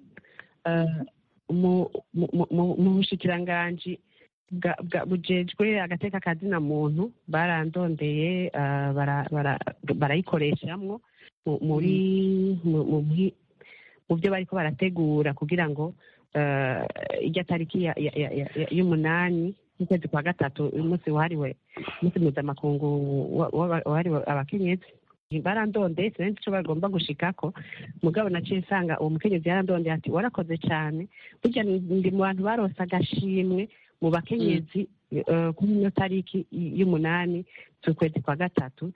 Eh, mu mu- mu- mu- mu bushikiranganji bwa- bwa- bujejwe agateka kazina muntu barandondeye eh, bara- bara- barayikoreshamwo mu- muri mu- mu bwi- mu byo bariko barategura kugira ngo eh, ijya tariki ya- ya- ya- ya- y'umunani y'ukwezi kwa gatatu umunsi wahariwe umunsi mpuzamakungu wa- wa- wahariwe abakenyezi barandondeye sinzi icyo bagomba gushikako mugabo naciye nsanga uwo mukenyezi yarandondeye ati warakoze cyane burya ni- ndi mu bantu barose agashimwe mu bakenyezi eh, kuri ino tariki y'umunani z'ukwezi kwa gatatu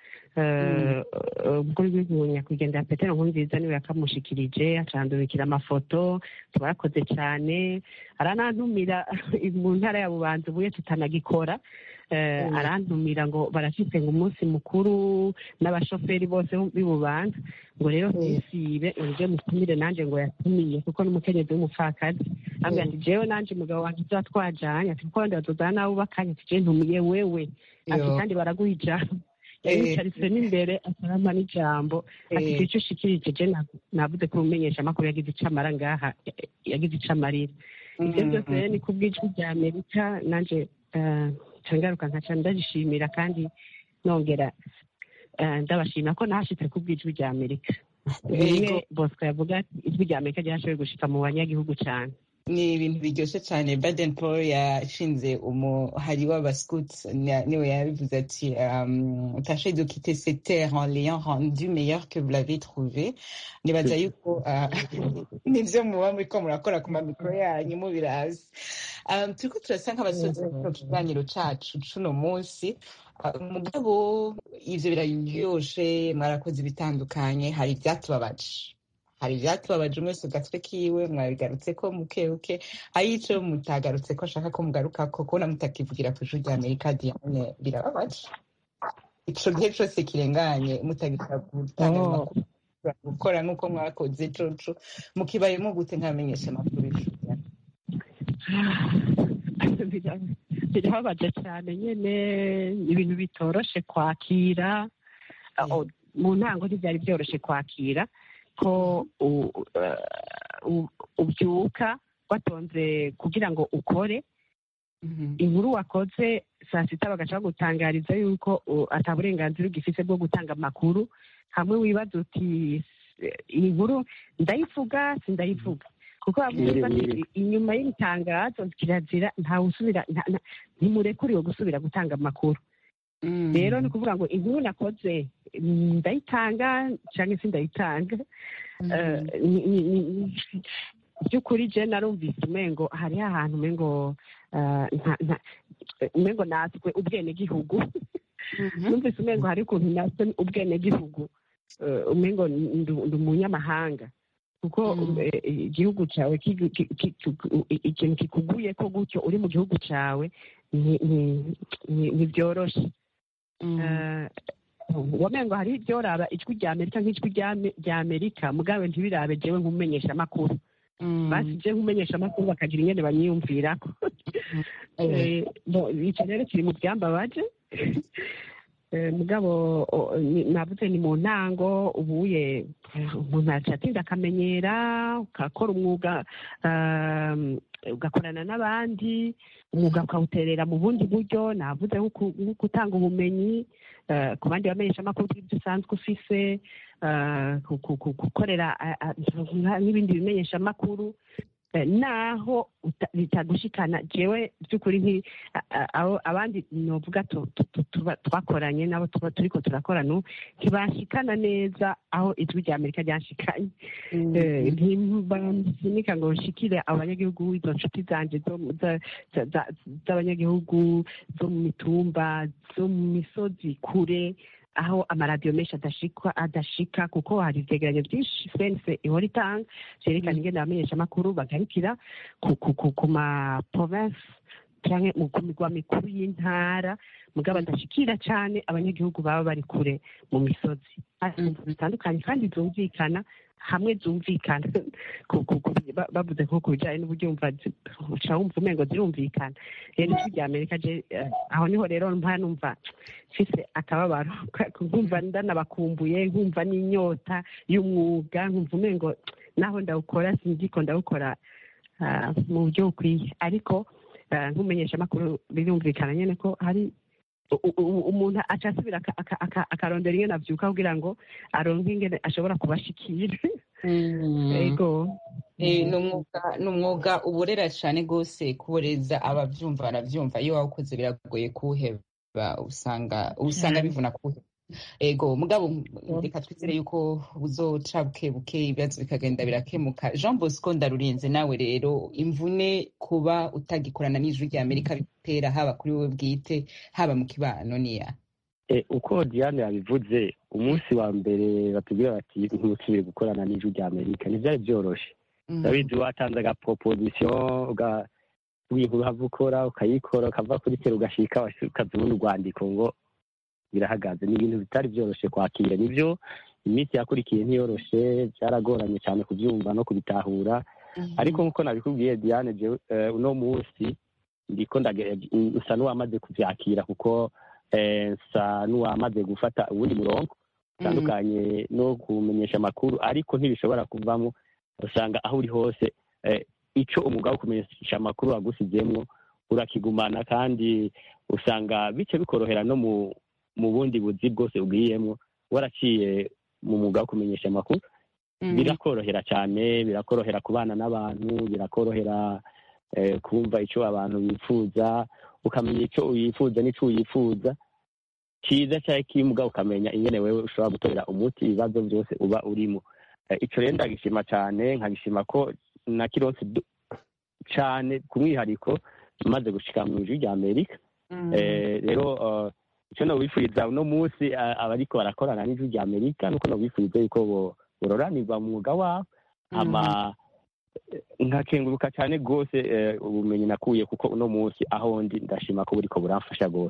eh, eh, umukuru w'igihugu nyakwigendera petero nkurunziza niwe yakamushikirije acandurikira amafoto tubarakoze cyane aranantumira mu ntara ya bubanza ubuye tutanagikora eh,
Mm.
arantumira ngo barafite ngo umunsi mukuru n'abashoferi bose b'i bubanza ngo rero
Mm.
sisibe uje mutumire nanjye ngo yatumiye kuko n'umukenyezi w'umupfakazi ambwira ati jewe nanje umugabo wanjye tuba twajanye ati kuko wenda batuzana nawe ubakanye ati je ntumiye wewe ati
Yo.
kandi baraguha ijambo
Eh.
yayicaritse n'imbere atarama n'ijambo ati
Eh.
icyo ushikirije je na- navuze ko umumenyesha amakuru yagize ico amara ngaha eh, yagize ico amarira ibyo
Mhm.
byose rero ni ku bw'ijwi rya amerika nanje eh, nca ngaruka nkaca ndabishimira kandi nongera eh, ndabashimira ko nahashitse ku bw'ijwi rya amerika bimwe bosco yavuga ati ijwi rya amerika ryashoboye gushika mu banyagihugu cyane
ni ibintu biryoshye cyane baden paul yashinze umuhari w'abascouts na- niwe yabivuze ati um, tâchez de quitter cette terre en l'ayant rendu meilleur que vous l'avez trouvé nibaza yuko uh, nivyo muba muriko murakora ku mamikoro yanyu mubirazi um, turiko turasa nk'abasoza kino kiganiro cacu cuno munsi Uh, mugabo ivyo biraryoshe mwarakoze ibitandukanye hari ivyatubabaje hari ivyatubabaje umwe wese ku gatwe kiwe mwabigarutse ko mukebuke hari ico mutagarutse ko ashaka ko mugaruka ko kubona mutakivugira ku ijuru rya amerika diane birababaje ico gihe cose kirenganye mutagira gutanga
Oh.
amakuru gukora nk'uko mwakoze coco mukibayemo gute nkamenyesha amakuru y'ijuru rya Amerika?
Bira- birababaje cyane nyine ibintu bitoroshe kwakira Oh, mu ntango ntibyari byoroshye kwakira ko u- uh, u- ubyuka watonze kugira ngo ukore inkuru wakoze saa sita bagaca bagutangariza yuko uh, ata burenganzira ugifise bwo gutanga amakuru hamwe wibaza uti "Eh, iyi nkuru ndayivuga sindayivuga kuko bavuga
Nyiri,
bati,
nyiri.
inyuma y'ibitangazo kirazira ntawe usubira nta- nta- ntimurekuriwe gusubira gutanga amakuru rero ni ukuvuga ngo inkuru nakoze mm, ndayitanga cyangwa se ndayitanga Eh, ni- ni- ni- by'ukuri je narumvise umengo hariho ahantu umengo eh, nta- nta- umengo natwe ubwenegihugu numvise umengo hari ukuntu natwe ubwenegihugu eh, umengo ndi ndi umunyamahanga kuko eh, igihugu cyawe kigu- ki- ki- ki- ikintu kikuguye ko gutyo uri mu gihugu cyawe ni- ni- ni- ntibyoroshe Eh, wamengo hari ibyoraba ijwi rya amerika nk'ijwi rya Ame- rya amerika mugabe ntibirabe jewe nk'umumenyesha amakuru basi je nk'umumenyesha amakuru bakagira ingene banyiyumvirako Eh, bo, ico rero kiri mu byambabaje Eh, mugabo o- ni- navuze ni mu ntango ubuye eh, umuntu aca atinda akamenyera ugakora umwuga um, ugakorana n'abandi umwuga ukawuterera mu bundi buryo navuze nko ku- nko gutanga ubumenyi eh, ku bandi bamenyesha amakuru bw'ibyo usanzwe ufise eh, ku- ku- ku- gukorera a- a- nka- n'ibindi bimenyesha amakuru Eh, naho uta- bitagushikana jewe by'ukuri nki a- a- abo abandi novuga tu- tu- tu- tuba- twakoranye nabo tuba turiko turakorana ubu ntibashikana neza aho ijwi rya amerika ryashikanye Eh, ntibasunika ngo nshikire abanyagihugu izo nshuti zanje zo mu- za- za- za- z'abanyagihugu zo mu mitumba zo mu misozi kure aho amaradiyo menshi adashikwa adashika kuko hari ivyegeranyo byinshi fense ihora itanga vyerekana ingene abamenyesha amakuru bagarukira ku, ku, ku, ku ma province canke mu ku migwa mikuru y'intara mugabo badashikira cane abanyagihugu baba bari kure mu misozi Hari imvo zitandukanye kandi zumvikana hamwe zumvikana ku- ku- ku- ba- bavuze nko ku bijanye n'uburyumva zi- uca wumva umengo zirumvikana rero ijwi rya amerika je eh, aho niho rero mpa numva mfise akababaro nkumva ndanabakumbuye nkumva n'inyota y'umwuga nkumva umengo naho ndawukora sinziko ndawukora ah, mu buryo bukwiye ariko ah, nk'umumenyesha amakuru birumvikana nyene ko hari u- u- umuntu aca asubira aka- aka- aka- akarondera ingene avyuka kugira ngo aronke ingene ashobora kubashikira ego
Eh, ni umwuga ni umwuga uborera cyane rwose kuboreza ababyumva barabyumva iyo wawukoze biragoye kuwuheba usanga usanga bivuna kuwuheba ego mugabo reka twizere yuko uzoca buke buke ibibazo bikagenda birakemuka jean bosco ndarurinze nawe rero imvune kuba utagikorana n'ijwi rya amerika bitera haba kuri wowe bwite haba mu kibano niya
Eh, uko diane yabivuze umunsi wa mbere batubwira bati ntusubire gukorana n'ijwi rya amerika ntibyari byoroshe urabizi watanze agaproposition uga w'inkuru hava ukora ukayikora ukava kuri kera ugashika ukaza ubundi urwandiko ngo birahagaze ni ibintu bitari byoroshe kwakira nibyo iminsi yakurikiye ntiyoroshe byaragoranye cyane kubyumva no kubitahura ariko nk'uko nabikubwiye diane jewe eh, uno munsi ndiko ndage- nsa n'uwamaze kuvyakira kuko eh, nsa n'uwamaze gufata uwundi murongo utandukanye no kumenyesha amakuru ariko ntibishobora kuvamo usanga aho uri hose eh, ico umwuga wo kumenyesha amakuru wagusizemwo urakigumana kandi usanga bice bikorohera no mu mu bundi buzi bwose ugiyemwo waraciye mu mwuga wo kumenyesha amakuru birakorohera cyane birakorohera kubana n'abantu birakorohera eh, kumva icyo abantu bifuza ukamenya icyo uyifuza n'icyo uyifuza cyiza cyangwa kimbwa ukamenya ingene wewe ushobora gutorera umuti ibibazo byose uba urimo Eh, ico rero ndagishima cyane nkagishima ko na kironse du- cane ku mwihariko maze gushika mu ijwi rya amerika Eh, rero eh, icyo nobifuriza uno munsi eh, abariko barakorana n'ijwi rya amerika nuko nobifuriza yuko bo- bororanirwa mu mwuga wabo ama nkakenguruka cyane rwose eh, ubumenyi nakuye kuko uno munsi aho ndi ndashima ko buriko buramfasha rwose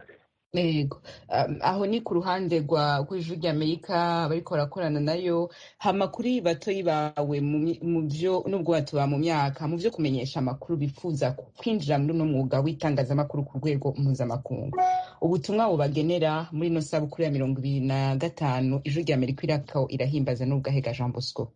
yego Um, aho ni ku ruhande rwa rw'ijwi ry'amerika bariko barakorana nayo hama kuri batoyi bawe mu mi- mu vyo nubwo batuba mu myaka mu vyo kumenyesha amakuru bifuza ku- kwinjira muri uno mwuga w'itangazamakuru ku rwego mpuzamakungu ubutumwa bubagenera muri ino sabukuru ya mirongo ibiri na gatanu ijwi ry'amerika irako irahimbaza n'ubwahega jean bosco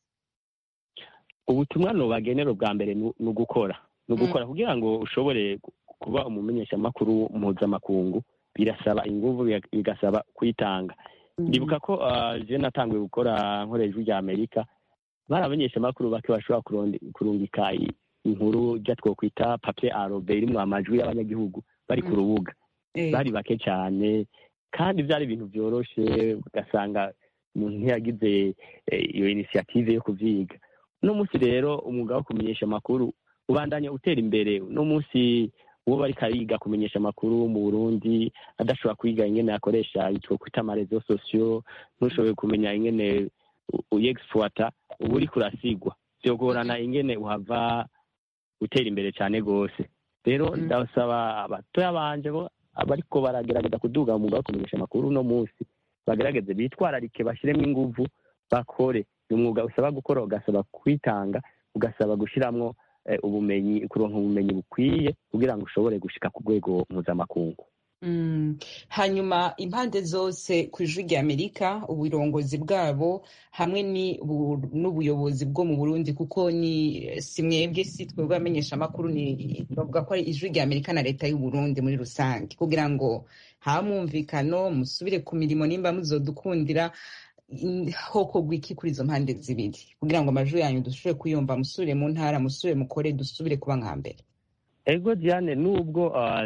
ubutumwa nubagenera ubwa mbere ni ni ugukora ni ugukora kugira ngo ushobore gu- kuba umumenyeshamakuru mpuzamakungu birasaba inguvu biga- bigasaba kwitanga ndibuka ko ah, je natanguye gukora nkorera ijwi rya amerika bari abamenyeshamakuru bake bashobora kurondi- kurungika i- inkuru rya twokwita papier arobe irimwo amajwi y'abanyagihugu bari ku rubuga bari bake cyane kandi byari ibintu byoroshe ugasanga umuntu ntiyagize eh, iyo inisiyative yo kuvyiga uno munsi rero umwuga wo kumenyesha amakuru ubandanya utera imbere uno munsi uwo bariko ariga kumenyesha amakuru mu burundi adashobora kwiga ingene akoresha itwo kwita amarezo sosiyo ntushobore kumenya ingene u- uyexploita uba uriko urasigwa vyogorana ingene uhava utera imbere cyane rwose rero ndasaba abatoya banje bo bariko baragerageza kuduga mu mwuga wo kumenyesha amakuru uno munsi bagerageze bitwararike bashyiremo inguvu bakore ni umwuga usaba gukora ugasaba kwitanga ugasaba gushiramwo eh, ubumenyi kuronka ubumenyi bukwiye kugira ngo ushobore gushika ku rwego mpuzamakungu
Mm. hanyuma impande zose ku ijwi rya amerika uburongozi bwabo hamwe ni bu- n'ubuyobozi bwo mu burundi kuko ni si mwebwe si twebwe abamenyeshamakuru ni bavuga ko ari ijwi rya amerika na leta y'uburundi muri rusange kugira ngo habe mwumvikano musubire ku mirimo nimba muzodukundira in- hokorwa iki kuri izo mpande zibiri kugira ngo amajwi yanyu dusubire kuyumva musubire mu ntara musubire mukore dusubire kuba nka mbere
ego diane nubwo ah,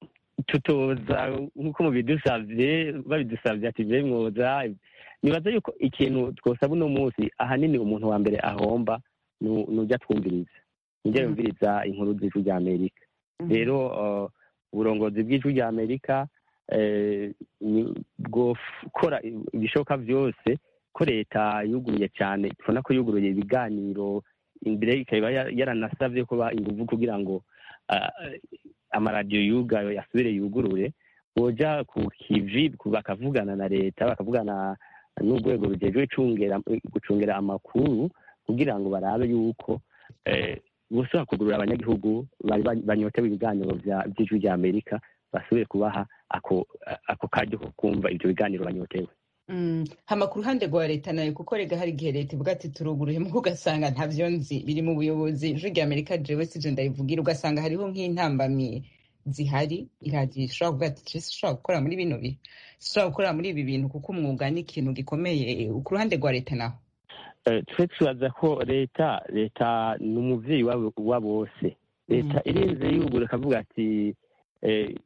tutoza nk'uko mubidusavye babidusavye ati je mwoza nibaza yuko ikintu twosaba uno munsi ahanini umuntu wa mbere ahomba nu- nujya twumviriza nujya yumviriza inkuru z'ijwi rya amerika rero ah, uburongozi bw'ijwi rya amerika eh, ni- bwokora ibishoboka byose ko leta yuguruye cyane tubona ko yuguruye ibiganiro imbere ikaba ya- yaranasavye kuba inguvu kugira ngo ah, amaradiyo yugayo yasubire yugurure boja ku kivi ku- bakavugana na leta bakavugana n'urwego rujejwe icungera- gucungera amakuru kugira ngo barabe yuko eh, bosubira kugurura abanyagihugu bari ba- banyotewe ibiganiro vya- vy'ijwi rya amerika basubire kubaha ako ako karyo ko kumva ivyo biganiro banyotewe
Mm. hama ku ruhande rwa leta nayo kuko rega hari igihe leta ivuga ati turuguruye mugo ugasanga ntavyo nzi biri mu buyobozi ijwi rya amerika jewe sije ndayivugira ugasanga hariho nk'intambamyi zihari iradiyo ishobora kuvuga ati "Je sinshobora gukora muri bino bihe sinshobora gukora muri ibi bintu kuko umwuga ni ikintu gikomeye ku ruhande rwa leta naho
Eh, twe tubaza ko leta leta ni umuvyeyi wa wa bose leta irenze yugura ikavuga ati eh,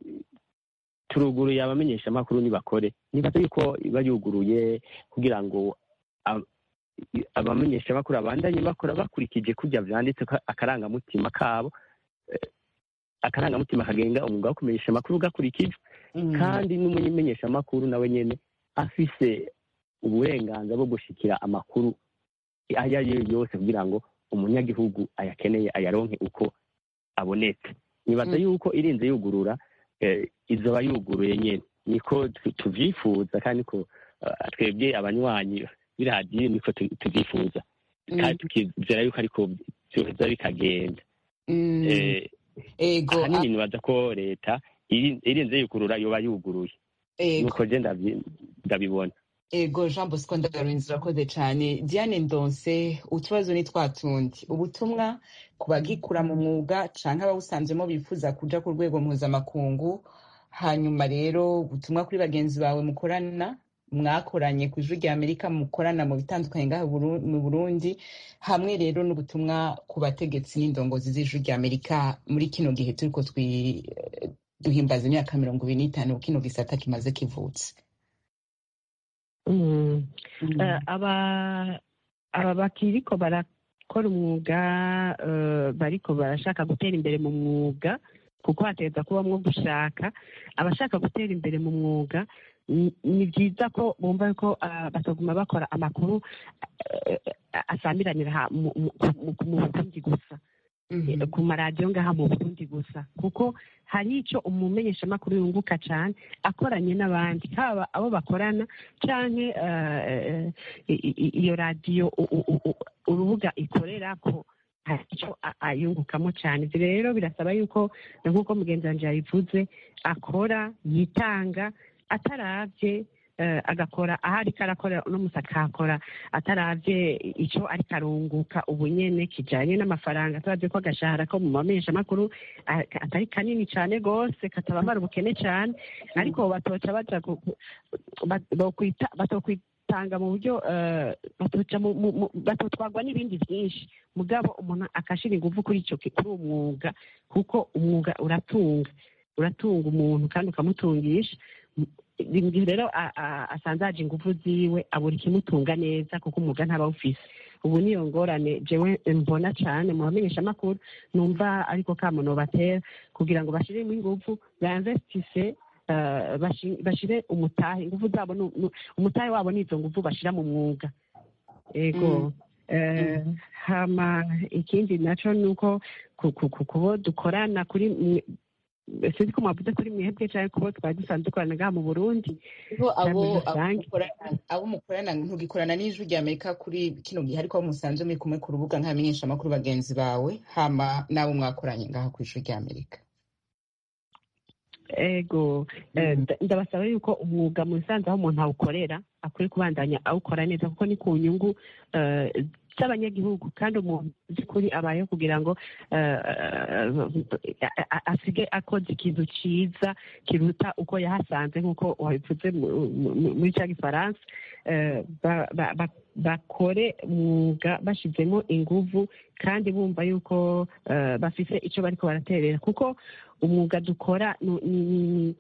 turuguruye abamenyeshamakuru nibakore nibaza yuko iba yuguruye kugira ngo ab- i- abamenyeshamakuru abandanye bakora bakurikije kurya vyanditse ko akarangamutima kabo eh, akarangamutima kagenga umwuga wo kumenyesha amakuru gakurikijwe kandi n'umumenyeshamakuru nawe nyene afise uburenganzira bwo gushikira amakuru ayo ari yo yose kugira ngo umunyagihugu ayakeneye ayaronke uko abonetse nibaza
Mm.
yuko irinze yugurura eh, izoba yuguruye nyene niko tu- tuvyifuza kandi niko eh, twebwe abanywanyi b'iradiyo niko tu- tuvyifuza kandi tukizera yuko ariko vyoheza bikagenda
Mm.
Eh,
ego
ahanini nibaza ko leta iri- irinze yugurura yoba yuguruye
ego
nuko je ndavyi- ndabibona
ego jean bosco ndagarunzi urakoze cyane diane ndonse utubazo ni twa tundi ubutumwa ku bagikura mu mwuga canke abawusanzemo bifuza kuja ku rwego mpuzamakungu hanyuma rero ubutumwa kuri bagenzi bawe mukorana mwakoranye ku ijwi rya amerika mukorana mu bitandukanye ngaha Buru- mu burundi hamwe rero n'ubutumwa ku bategetsi n'indongozi z'ijwi rya amerika muri kino gihe turiko twi- duhimbaza imyaka mirongo ibiri n'itanu kino gisata kimaze kivutse
Mm. Eh, aba aba bakiriko barakora umwuga eh, bariko barashaka gutera imbere mu mwuga kuko hategereza kubamwo gushaka abashaka gutera imbere mu mwuga ni ni byiza ko bumva ko ah, bataguma bakora amakuru eh, asamiranira ha- mu mu- mu- mu burundi gusa eh, ku maradiyo ngaha mu burundi gusa kuko hari icyo umumenyeshamakuru yunguka cyane akoranye n'abandi haba abo bakorana canke eh, i- i- iyo radiyo u- u- u- urubuga ikorerako hari icyo a- ayungukamo cyane ibyo rero birasaba yuko nk'uko mugenzi wanjye yabivuze akora yitanga ataravye eh, agakora aho ariko arakora uno musi akahakora ataravye icyo ariko arunguka ubu nyene kijanye n'amafaranga ataravye ko agashahara ko mu mamenyeshamakuru ah, atari kanini cane gose katabamara ubukene cane ariko batoca baja ku- ku- bat- bokwita- batokwitanga mu buryo eh, batoca mu- mu- mu- batotwagwa n'ibindi byinshi mugabo umuntu akashira ingufu kuri ico ki- kuri uwo mwuga kuko umwuga uratunga uratunga umuntu kandi ukamutungisha mu gihe rero a- a- asanze aje ingufu ziwe abura ikimutunga neza kuko umwuga ntaba awufise ubu niyo ngorane jewe mbona cane mu bamenyeshamakuru numva ariko kamuno batera kugira ngo bashiremo ingufu bainvestise eh, bashi- bashire umutahe ingufu zabo nu- nu- umutahe wabo nizo nguvu bashira mu mwuga ego Eh, hama ikindi naco nuko ku- ku- ku- kubo dukorana kuri mwe- sinzi ko mwavuze kuri mwebwe canke kubo twari dusanzwe dukorana ngaha mu burundi
Hariho abo
muri
abo
rusange.
mukorana- abo mukorana ntugikorana n'ijwi rya amerika kuri kino gihe ariko abo musanzwe muri kumwe ku rubuga nk'abamenyeshamakuru bagenzi bawe hama n'abo mwakoranye ngaha ku ijwi rya amerika
ego eh, nda- ndabasaba yuko umwuga mu bisanzwe aho umuntu awukorera akwiye kubandanya awukora neza kuko ni ku nyungu eh, z'abanyagihugu kandi umuntu by'ukuri abayeho kugira ngo eh, eh, a- a- asige akoze ikintu cyiza kiruta uko yahasanze nk'uko wabivuze mu- mu- muri cya gifaransa eh, ba- ba- ba- bakore umwuga bashyizemo inguvu kandi bumva yuko eh, bafise icyo bariko baraterera kuko umwuga dukora nu- ni ni-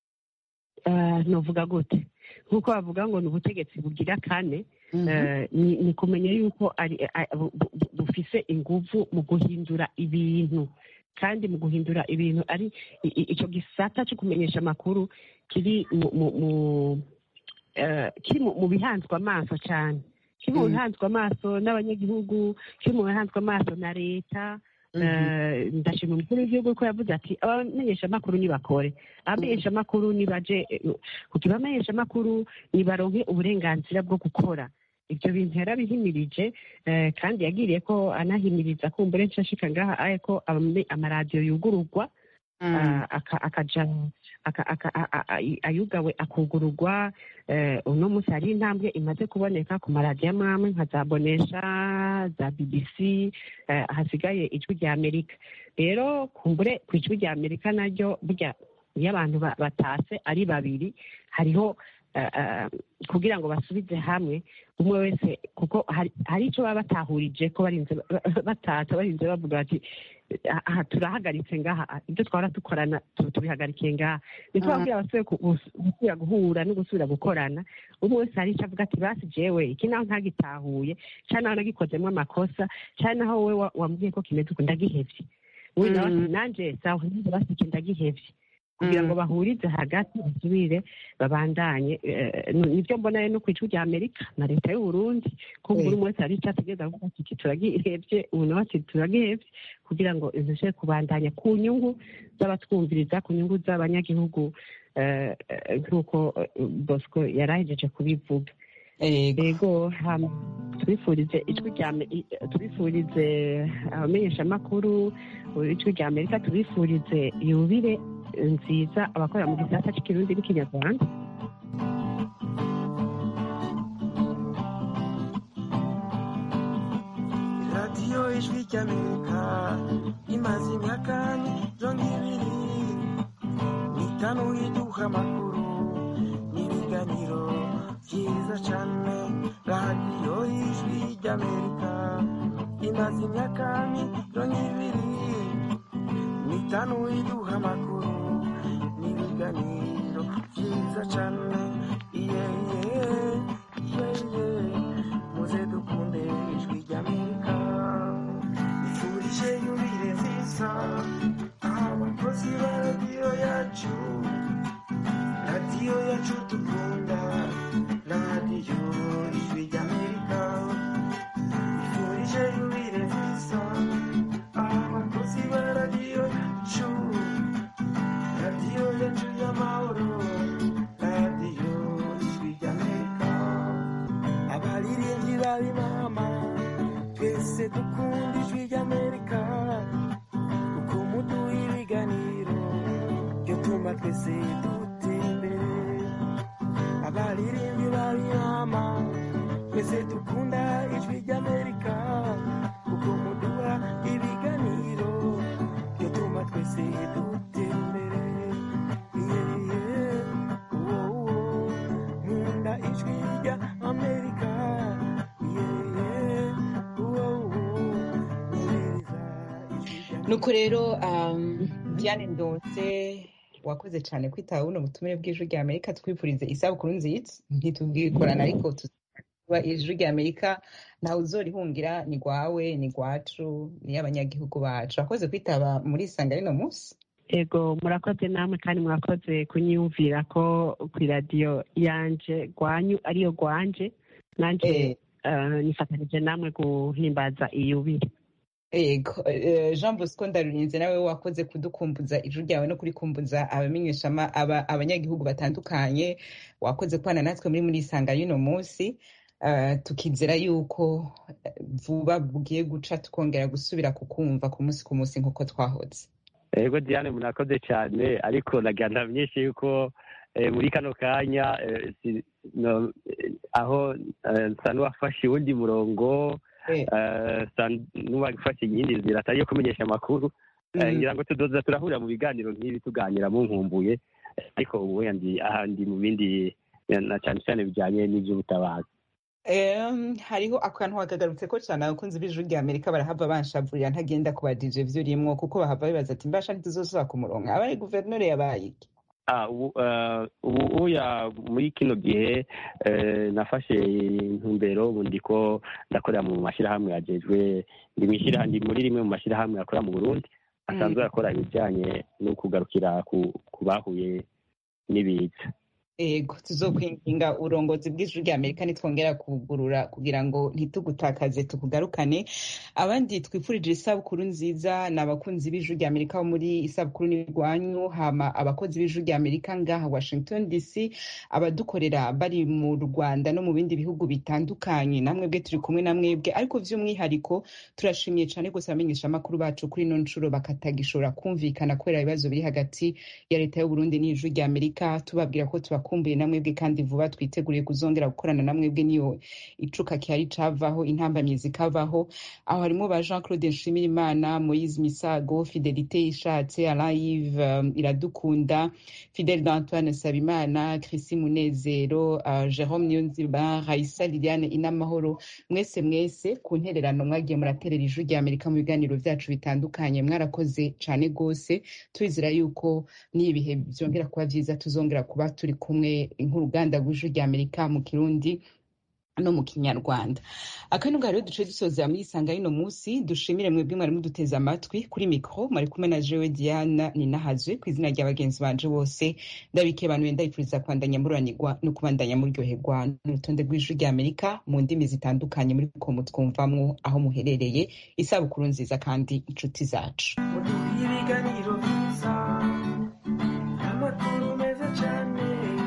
eh, novuga gute nk'uko bavuga ngo ni ubutegetsi bugira kane eh, ni ni kumenya yuko ari a- bu- bu- bu- bufise inguvu mu guhindura ibintu kandi mu guhindura ibintu ari i- i- ico gisata cyo kumenyesha amakuru kiri mu mu- mu- eh, kiri mu mu bihanzwe amaso cyane kiri mu
Mm.
bihanzwe amaso n'abanyagihugu kiri mu bihanzwe amaso na leta Eh, ndashima umukuru w'igihugu ko yavuze ati abamenyeshamakuru nibakore abamenyeshamakuru nibaje eh, kuko abamenyeshamakuru nibaronke uburenganzira bwo gukora ibyo bintu yarabihimirije eh, kandi yagiriye ko anahimiriza kumbure nshashika ngaha aye ko amame- amaradiyo yugururwa ah, aka- akaja aka- aka- a- a- a- ayugawe akugururwa eh, uno munsi hari intambwe imaze kuboneka ku maradiyo amwe amwe nka za bonesha za bbc eh, hasigaye ijwi rya amerika rero kumbure ku ijwi rya amerika naryo burya iyo abantu ba- batase ari babiri hariho eh, eh, kugira ngo basubize hamwe umwe wese kuko hari- hari icyo baba batahurije ko barinze ba- ba- batata barinze bavuga bati aha turahagaritse ngaha ah, ibyo twahora dukorana tu- tubihagarikiye ngaha niko
Mhm.
babwira abasubire ku- gus- gusubira guhura no gusubira gukorana umwe wese hari icyo avuga ati basi jewe iki naho ntagitahuye cyane naho nagikozemo amakosa cyane naho wowe wa- wambwiye ko kimeze uku ndagihevye uyu nawe ati
Mhm.
nanje sawa nanjye basi iki ndagihevye kugira ngo bahurize hagati basubire babandanye eh, ni- nibyo mbona no ku ijwi rya amerika na leta y'u burundi ko buri umwe wese hari icyo ategereza kuvuga ati iki turagihevye ubu nawe ati turagihevye kugira ngo izishe kubandanya ku nyungu z'abatwumviriza ku nyungu z'abanyagihugu eh, eh, nk'uko eh, bosco yari ahejeje kubivuga yego hama tubifurize ijwi rya Ame- i- tubifurize abamenyeshamakuru ijwi rya amerika tubifurize yubire nziza abakorera mu gisata cy'ikirundi n'ikinyarwanda
radiyo ijwi ry'amerika imaze imyaka mirongo ibiri n'itanu iduha amakuru n'ibiganiro byiza cyane radiyo ijwi ry'amerika imaze imyaka mirongo ibiri n'itanu iduha amakuru n'ibiganiro byiza cyane iye iye iye iye muze dukunde ijwi ry'amerika ifurije yubire nziza abakozi ba radiyo yacu radiyo yacu dukunda radiyo ijwi ry'amerika ifurije yubire nziza abakozi dukunda ijwi ry'amerika kuko muduha ibiganiro byo tuma twese dutera imbere abaririmbyi babiyama twese dukunda ijwi ry'amerika kuko muduha ibiganiro byo tuma twese dutera imbere Yeah, yeah. Woah, woah. nkunda ijwi rya amerika Yeah, yeah. Woah, woah. Nkunda ijwi rya
nuko rero um, diane ndonse wakoze cyane kwitaba buno butumire bw'ijwi rya amerika twifurize isabukuru nziza ntitubwikorana ariko tuba ijwi rya amerika ntawe uzorihungira ni rwawe ni rwacu ni abanyagihugu bacu wakoze kwitaba muri isanga rino munsi
ego murakoze namwe kandi murakoze kunyiyumvira ko ku iradiyo yanje rwanyu ariyo rwanje nanjye eh, nifatanije namwe guhimbaza iyubire
Ego, eh, Jean Bosco Ndarurinze nawe wakoze kudukumbuza ijwi ryawe no kurikumbuza abamenyesha ama- aba- abanyagihugu batandukanye wakoze kubana natwe muri muri isanga y'uno munsi Eh, tukizera yuko eh, vuba bugiye guca tukongera gusubira kukumva ku munsi ku munsi nk'uko twahoze
ego diane murakoze cyane ariko nagira ndamenyeshe yuko eh, muri kano kanya eh, si- no- eh, aho eh, nsa n'uwafashe uwundi murongo
Eh.
eh, nsa n'uwafashe iyindi nzira atari iyo kumenyesha amakuru Eh,
Mm.
ngira ngo tudoza turahurira mu biganiro nk'ibi tuganira mu nkumbuye Eh, ariko ubu ndi ahandi mu bindi eh, na cyane cyane bijyanye n'iby'ubutabazi
Em, hariho akantu wakagarutse ko cyane abakunzi b'ijwi rya amerika barahava banshavurira ntagenda ku badije vyurimwo kuko bahava bibaza ati mbasha ntituzosubira ku murongo abaye guverineri yabaye iki
Ah, ubu eh, ubu uya muri kino gihe eh, nafashe intumbero ubu ndiko ndakorera mu mashyirahamwe yajejwe ndi mu ishyirahamwe ndi muri rimwe mu mashyirahamwe akora mu burundi asanzwe akora ibijyanye no kugarukira ku, ku bahuye n'ibiza
ego tuzokwinginga uburongozi bw'ijwi rya amerika nitwongera kugurura kugira ngo ntitugutakaze tukugarukane abandi twifurije isabukuru nziza ni abakunzi b'ijwi rya amerika bo muri isabukuru n'irwanyu hama abakozi b'ijwi rya amerika ngaha washington dc abadukorera bari mu rwanda no mu bindi bihugu bitandukanye namwe bwe turi kumwe na mwebwe ariko by'umwihariko turashimiye cyane gusa abamenyesha amakuru bacu kuri ino nshuro bakatagishobora kumvikana kubera ibibazo biri hagati ya leta y'uburundi n'ijwi rya amerika tubabwira ko tubakumbuye na mwebwe kandi vuba twiteguriye kuzongera gukorana na mwebwe niyo icuka cyari cavaho intambamyi zikavaho aho harimo ba jean claude nshimirimana moise misago fidelite ishatse alayive um, iradukunda fidel d'antoine sabimana chrisi munezero uh, jerome niyonziba raisa liliane inamahoro mwese mwese ku ntererano mwagiye muraterera ijwi rya amerika mu biganiro byacu bitandukanye mwarakoze cyane rwose turizera yuko n'ibihe byongera kuba byiza tuzongera kuba turi kumwe nk'uruganda rw'ijwi rya amerika mu kirundi no mu kinyarwanda akandi ngaho rero duce dusoza muri isanga y'uno munsi dushimire mwebwe mwari muduteze amatwi kuri mikoro mwari kumwe na jewe diana ninahazwe ku izina rya bagenzi banje bose ndabike abantu wenda yifuriza kubandanya mururanirwa no kubandanya muryoherwa n'urutonde rw'ijwi rya amerika mu ndimi zitandukanye muri ko mutwumvamwo aho muherereye isabukuru nziza kandi inshuti zacu
ibiganiro byiza amakuru meza cyane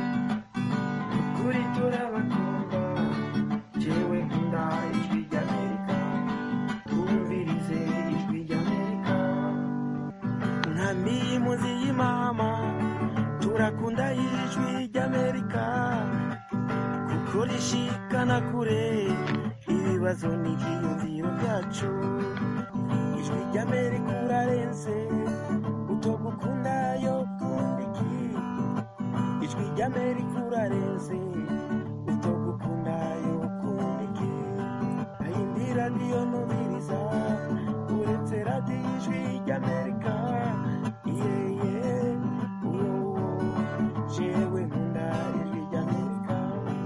kuri turabakunda jewe nkunda ijwi ry'amerika twumvirize ijwi ry'amerika nka mimuzi y'imama turakunda ijwi ry'amerika kuko rishikana kure ibibazo n'ibyiyumviro byacu ijwi ry'amerika urarenze utogukunda yo kundi iki ijwi ry'amerika urarenze utogukunda yo kundi iki ayindi radiyo numviriza uretse radiyo ijwi ry'amerika yeye uwo jewe nkunda ijwi ry'amerika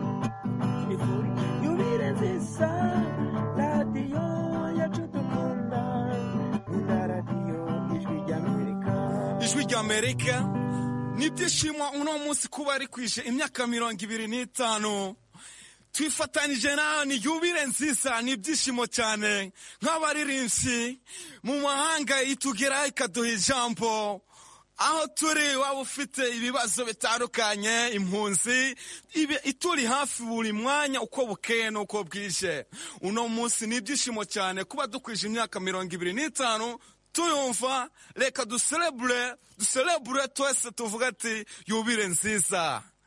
ifuri yubire nziza radiyo yacu dukunda nkunda radiyo ijwi ry'amerika
ijwi rya amerika n'ibyishimo uno munsi kuba rikwije imyaka mirongo ibiri n'itanu twifatanyije nawe ni yubire nziza ni ibyishimo cyane nk'abaririmbyi mu mahanga itugeraho ikaduha ijambo aho turi waba ufite ibibazo bitandukanye impunzi ibe- ituri hafi buri mwanya uko bukeye n'uko bwije uno munsi ni ibyishimo cyane kuba dukwije imyaka mirongo ibiri n'itanu tuyumva reka duserebure duserebure twese tuvuga ati yubire nziza